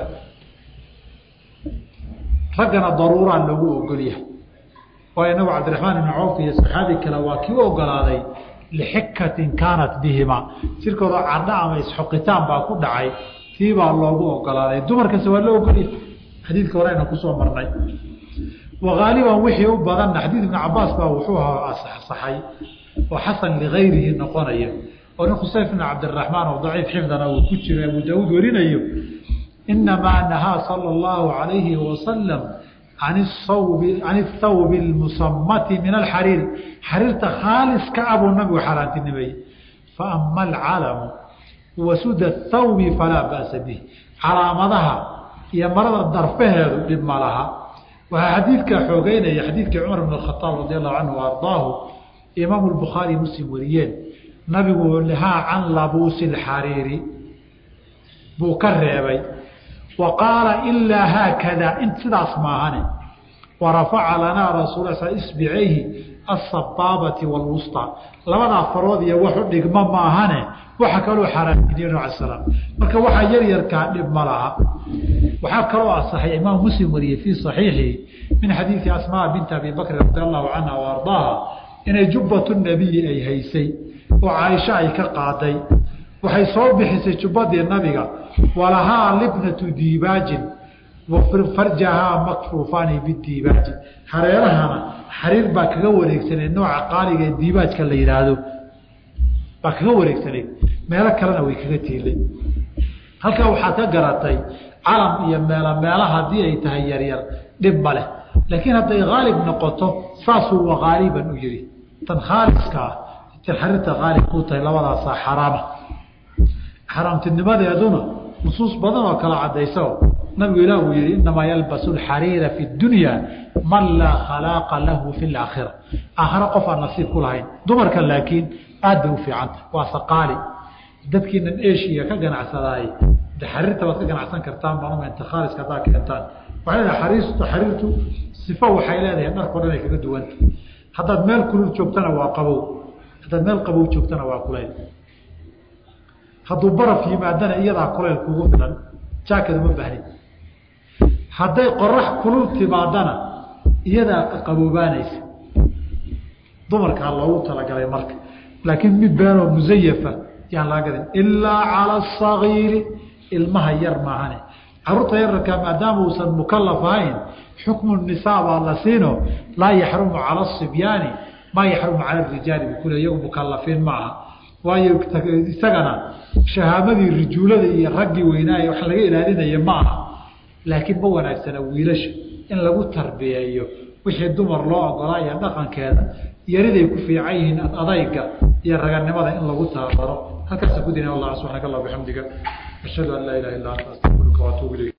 raggana daruuraa loogu ogolyahay waayo inagu cabdiraxmaan ibni cawf iyo saxaabi kale waa kii u ogolaaday lixikatin kaanat bihima jirkoodoo cardha ama isxoqitaan baa ku dhacay tii baa loogu ogolaaday dumarkase waa loo ogolyahay xadiidka hore ayna kusoo marnay wagaaliban wixii u badanna xadiid ibni cabaas baa wuxuu saxay oo xasan ligayrihi noqonaya oo nin khusayf ibn cabdiraxmaan oo daciif xifdana uu ku jiro abu daauud warinayo inamaa nahaa sala allahu alayhi wasalam an sawbi can athawbi lmusamati min alxariiri xariirta khaaliska ah buu nabigu xaaraantinimeeyey faama alcalamu wasuda thawbi falaa ba'sa bih calaamadaha iyo marada darfaheedu dhib ma laha waxaa xadiidkaa xoogeynaya xadiidkii cumar bn khaaab radi allahu canhu ardaahu imaamu bukhaari muslim wariyeen nabigu nahaa can labuusi xariiri buu ka reebay wa qaala ilaa haakada in sidaas maahane warafaca lanaa rasul isbicayhi asabaabati wlwusطى labadaa farood iyo wax u dhigma maahane waxa kaloo xaraaminiye nab slam marka waxaa yar yarkaa dhib ma laha waxaa kaloo asaxay imaam muslim wariyey fii صaxiixihi min xadiidi asmaa binti abi bakri radi allahu canha o ardaaha inay jubbatu nabiyi ay haysay oo caaisho ay ka qaaday waxay soo bixisay jubbadii nabiga walahaa libnatu diibaajin farjahaa makfuufaani bidiibaaji hareerahana xariir baa kaga wareegsaneed nooca qaaliga ee diibaajka la yihaahdo baa kaga wareegsaneyd meelo kalena way kaga tiilay halkaa waxaad ka garatay calam iyo meelo meela haddii ay tahay yaryar dhib ma leh laakiin hadday haalib noqoto saasuu wakaaliban u yihi tan khaaliska ah tan xariirta haalib kuu tahay labadaasaa xaraama xaraamtinimadeeduna nusuus badan oo kala cadaysa nabigu ilah uu yihi inamaa yalbasu xariira fi dunya man laa khalaaqa lahu fi laakhira aakhare qof aan nasiib ku lahayn dumarka laakiin aad bay u fiicanta waa saqaali dadkiinan eshiya ka ganacsadaay de xariirta baad ka ganacsan kartaan banumenta khaaliska haddaa keentaan waxay leedahay xariirtu xariirtu sifo waxay leedahay dharko dhan ay kaga duwanta haddaad meel kulul joogtana waa qabow haddaad meel qabow joogtana waa kulayl hadduu baraf yimaadana iyadaa kulayl kugu filan jaakad uma baahnin hadday qorax kulul timaadana iyadaa qaboobaanaysa dumarkaa loogu talagalay marka laakiin mid beenoo musayafa yaan laga gadin ilaa cala asagiiri ilmaha yar maahane caruurta yararkaa maadaama uusan mukalaf ahayn xukmu nisaa baa la siino laa yaxrumu cala asibyaani maa yaxrumu cala rijaali bukule iyagu mukalafiin ma aha waayo isagana shahaamadii rijuulada iyo raggii weynaaye wax laga ilaalinaya ma aha laakiin ma wanaagsana wiilasha in lagu tarbiyeeyo wixii dumar loo ogolaaya dhaqankeeda yariday ku fiican yihiin adayga iyo raganimada in lagu tababaro halkaasa ku dina allah subxaanaka allah bixamdiga ashhadu an laa ilaha illa anta astaqfiruka waatuub ilayk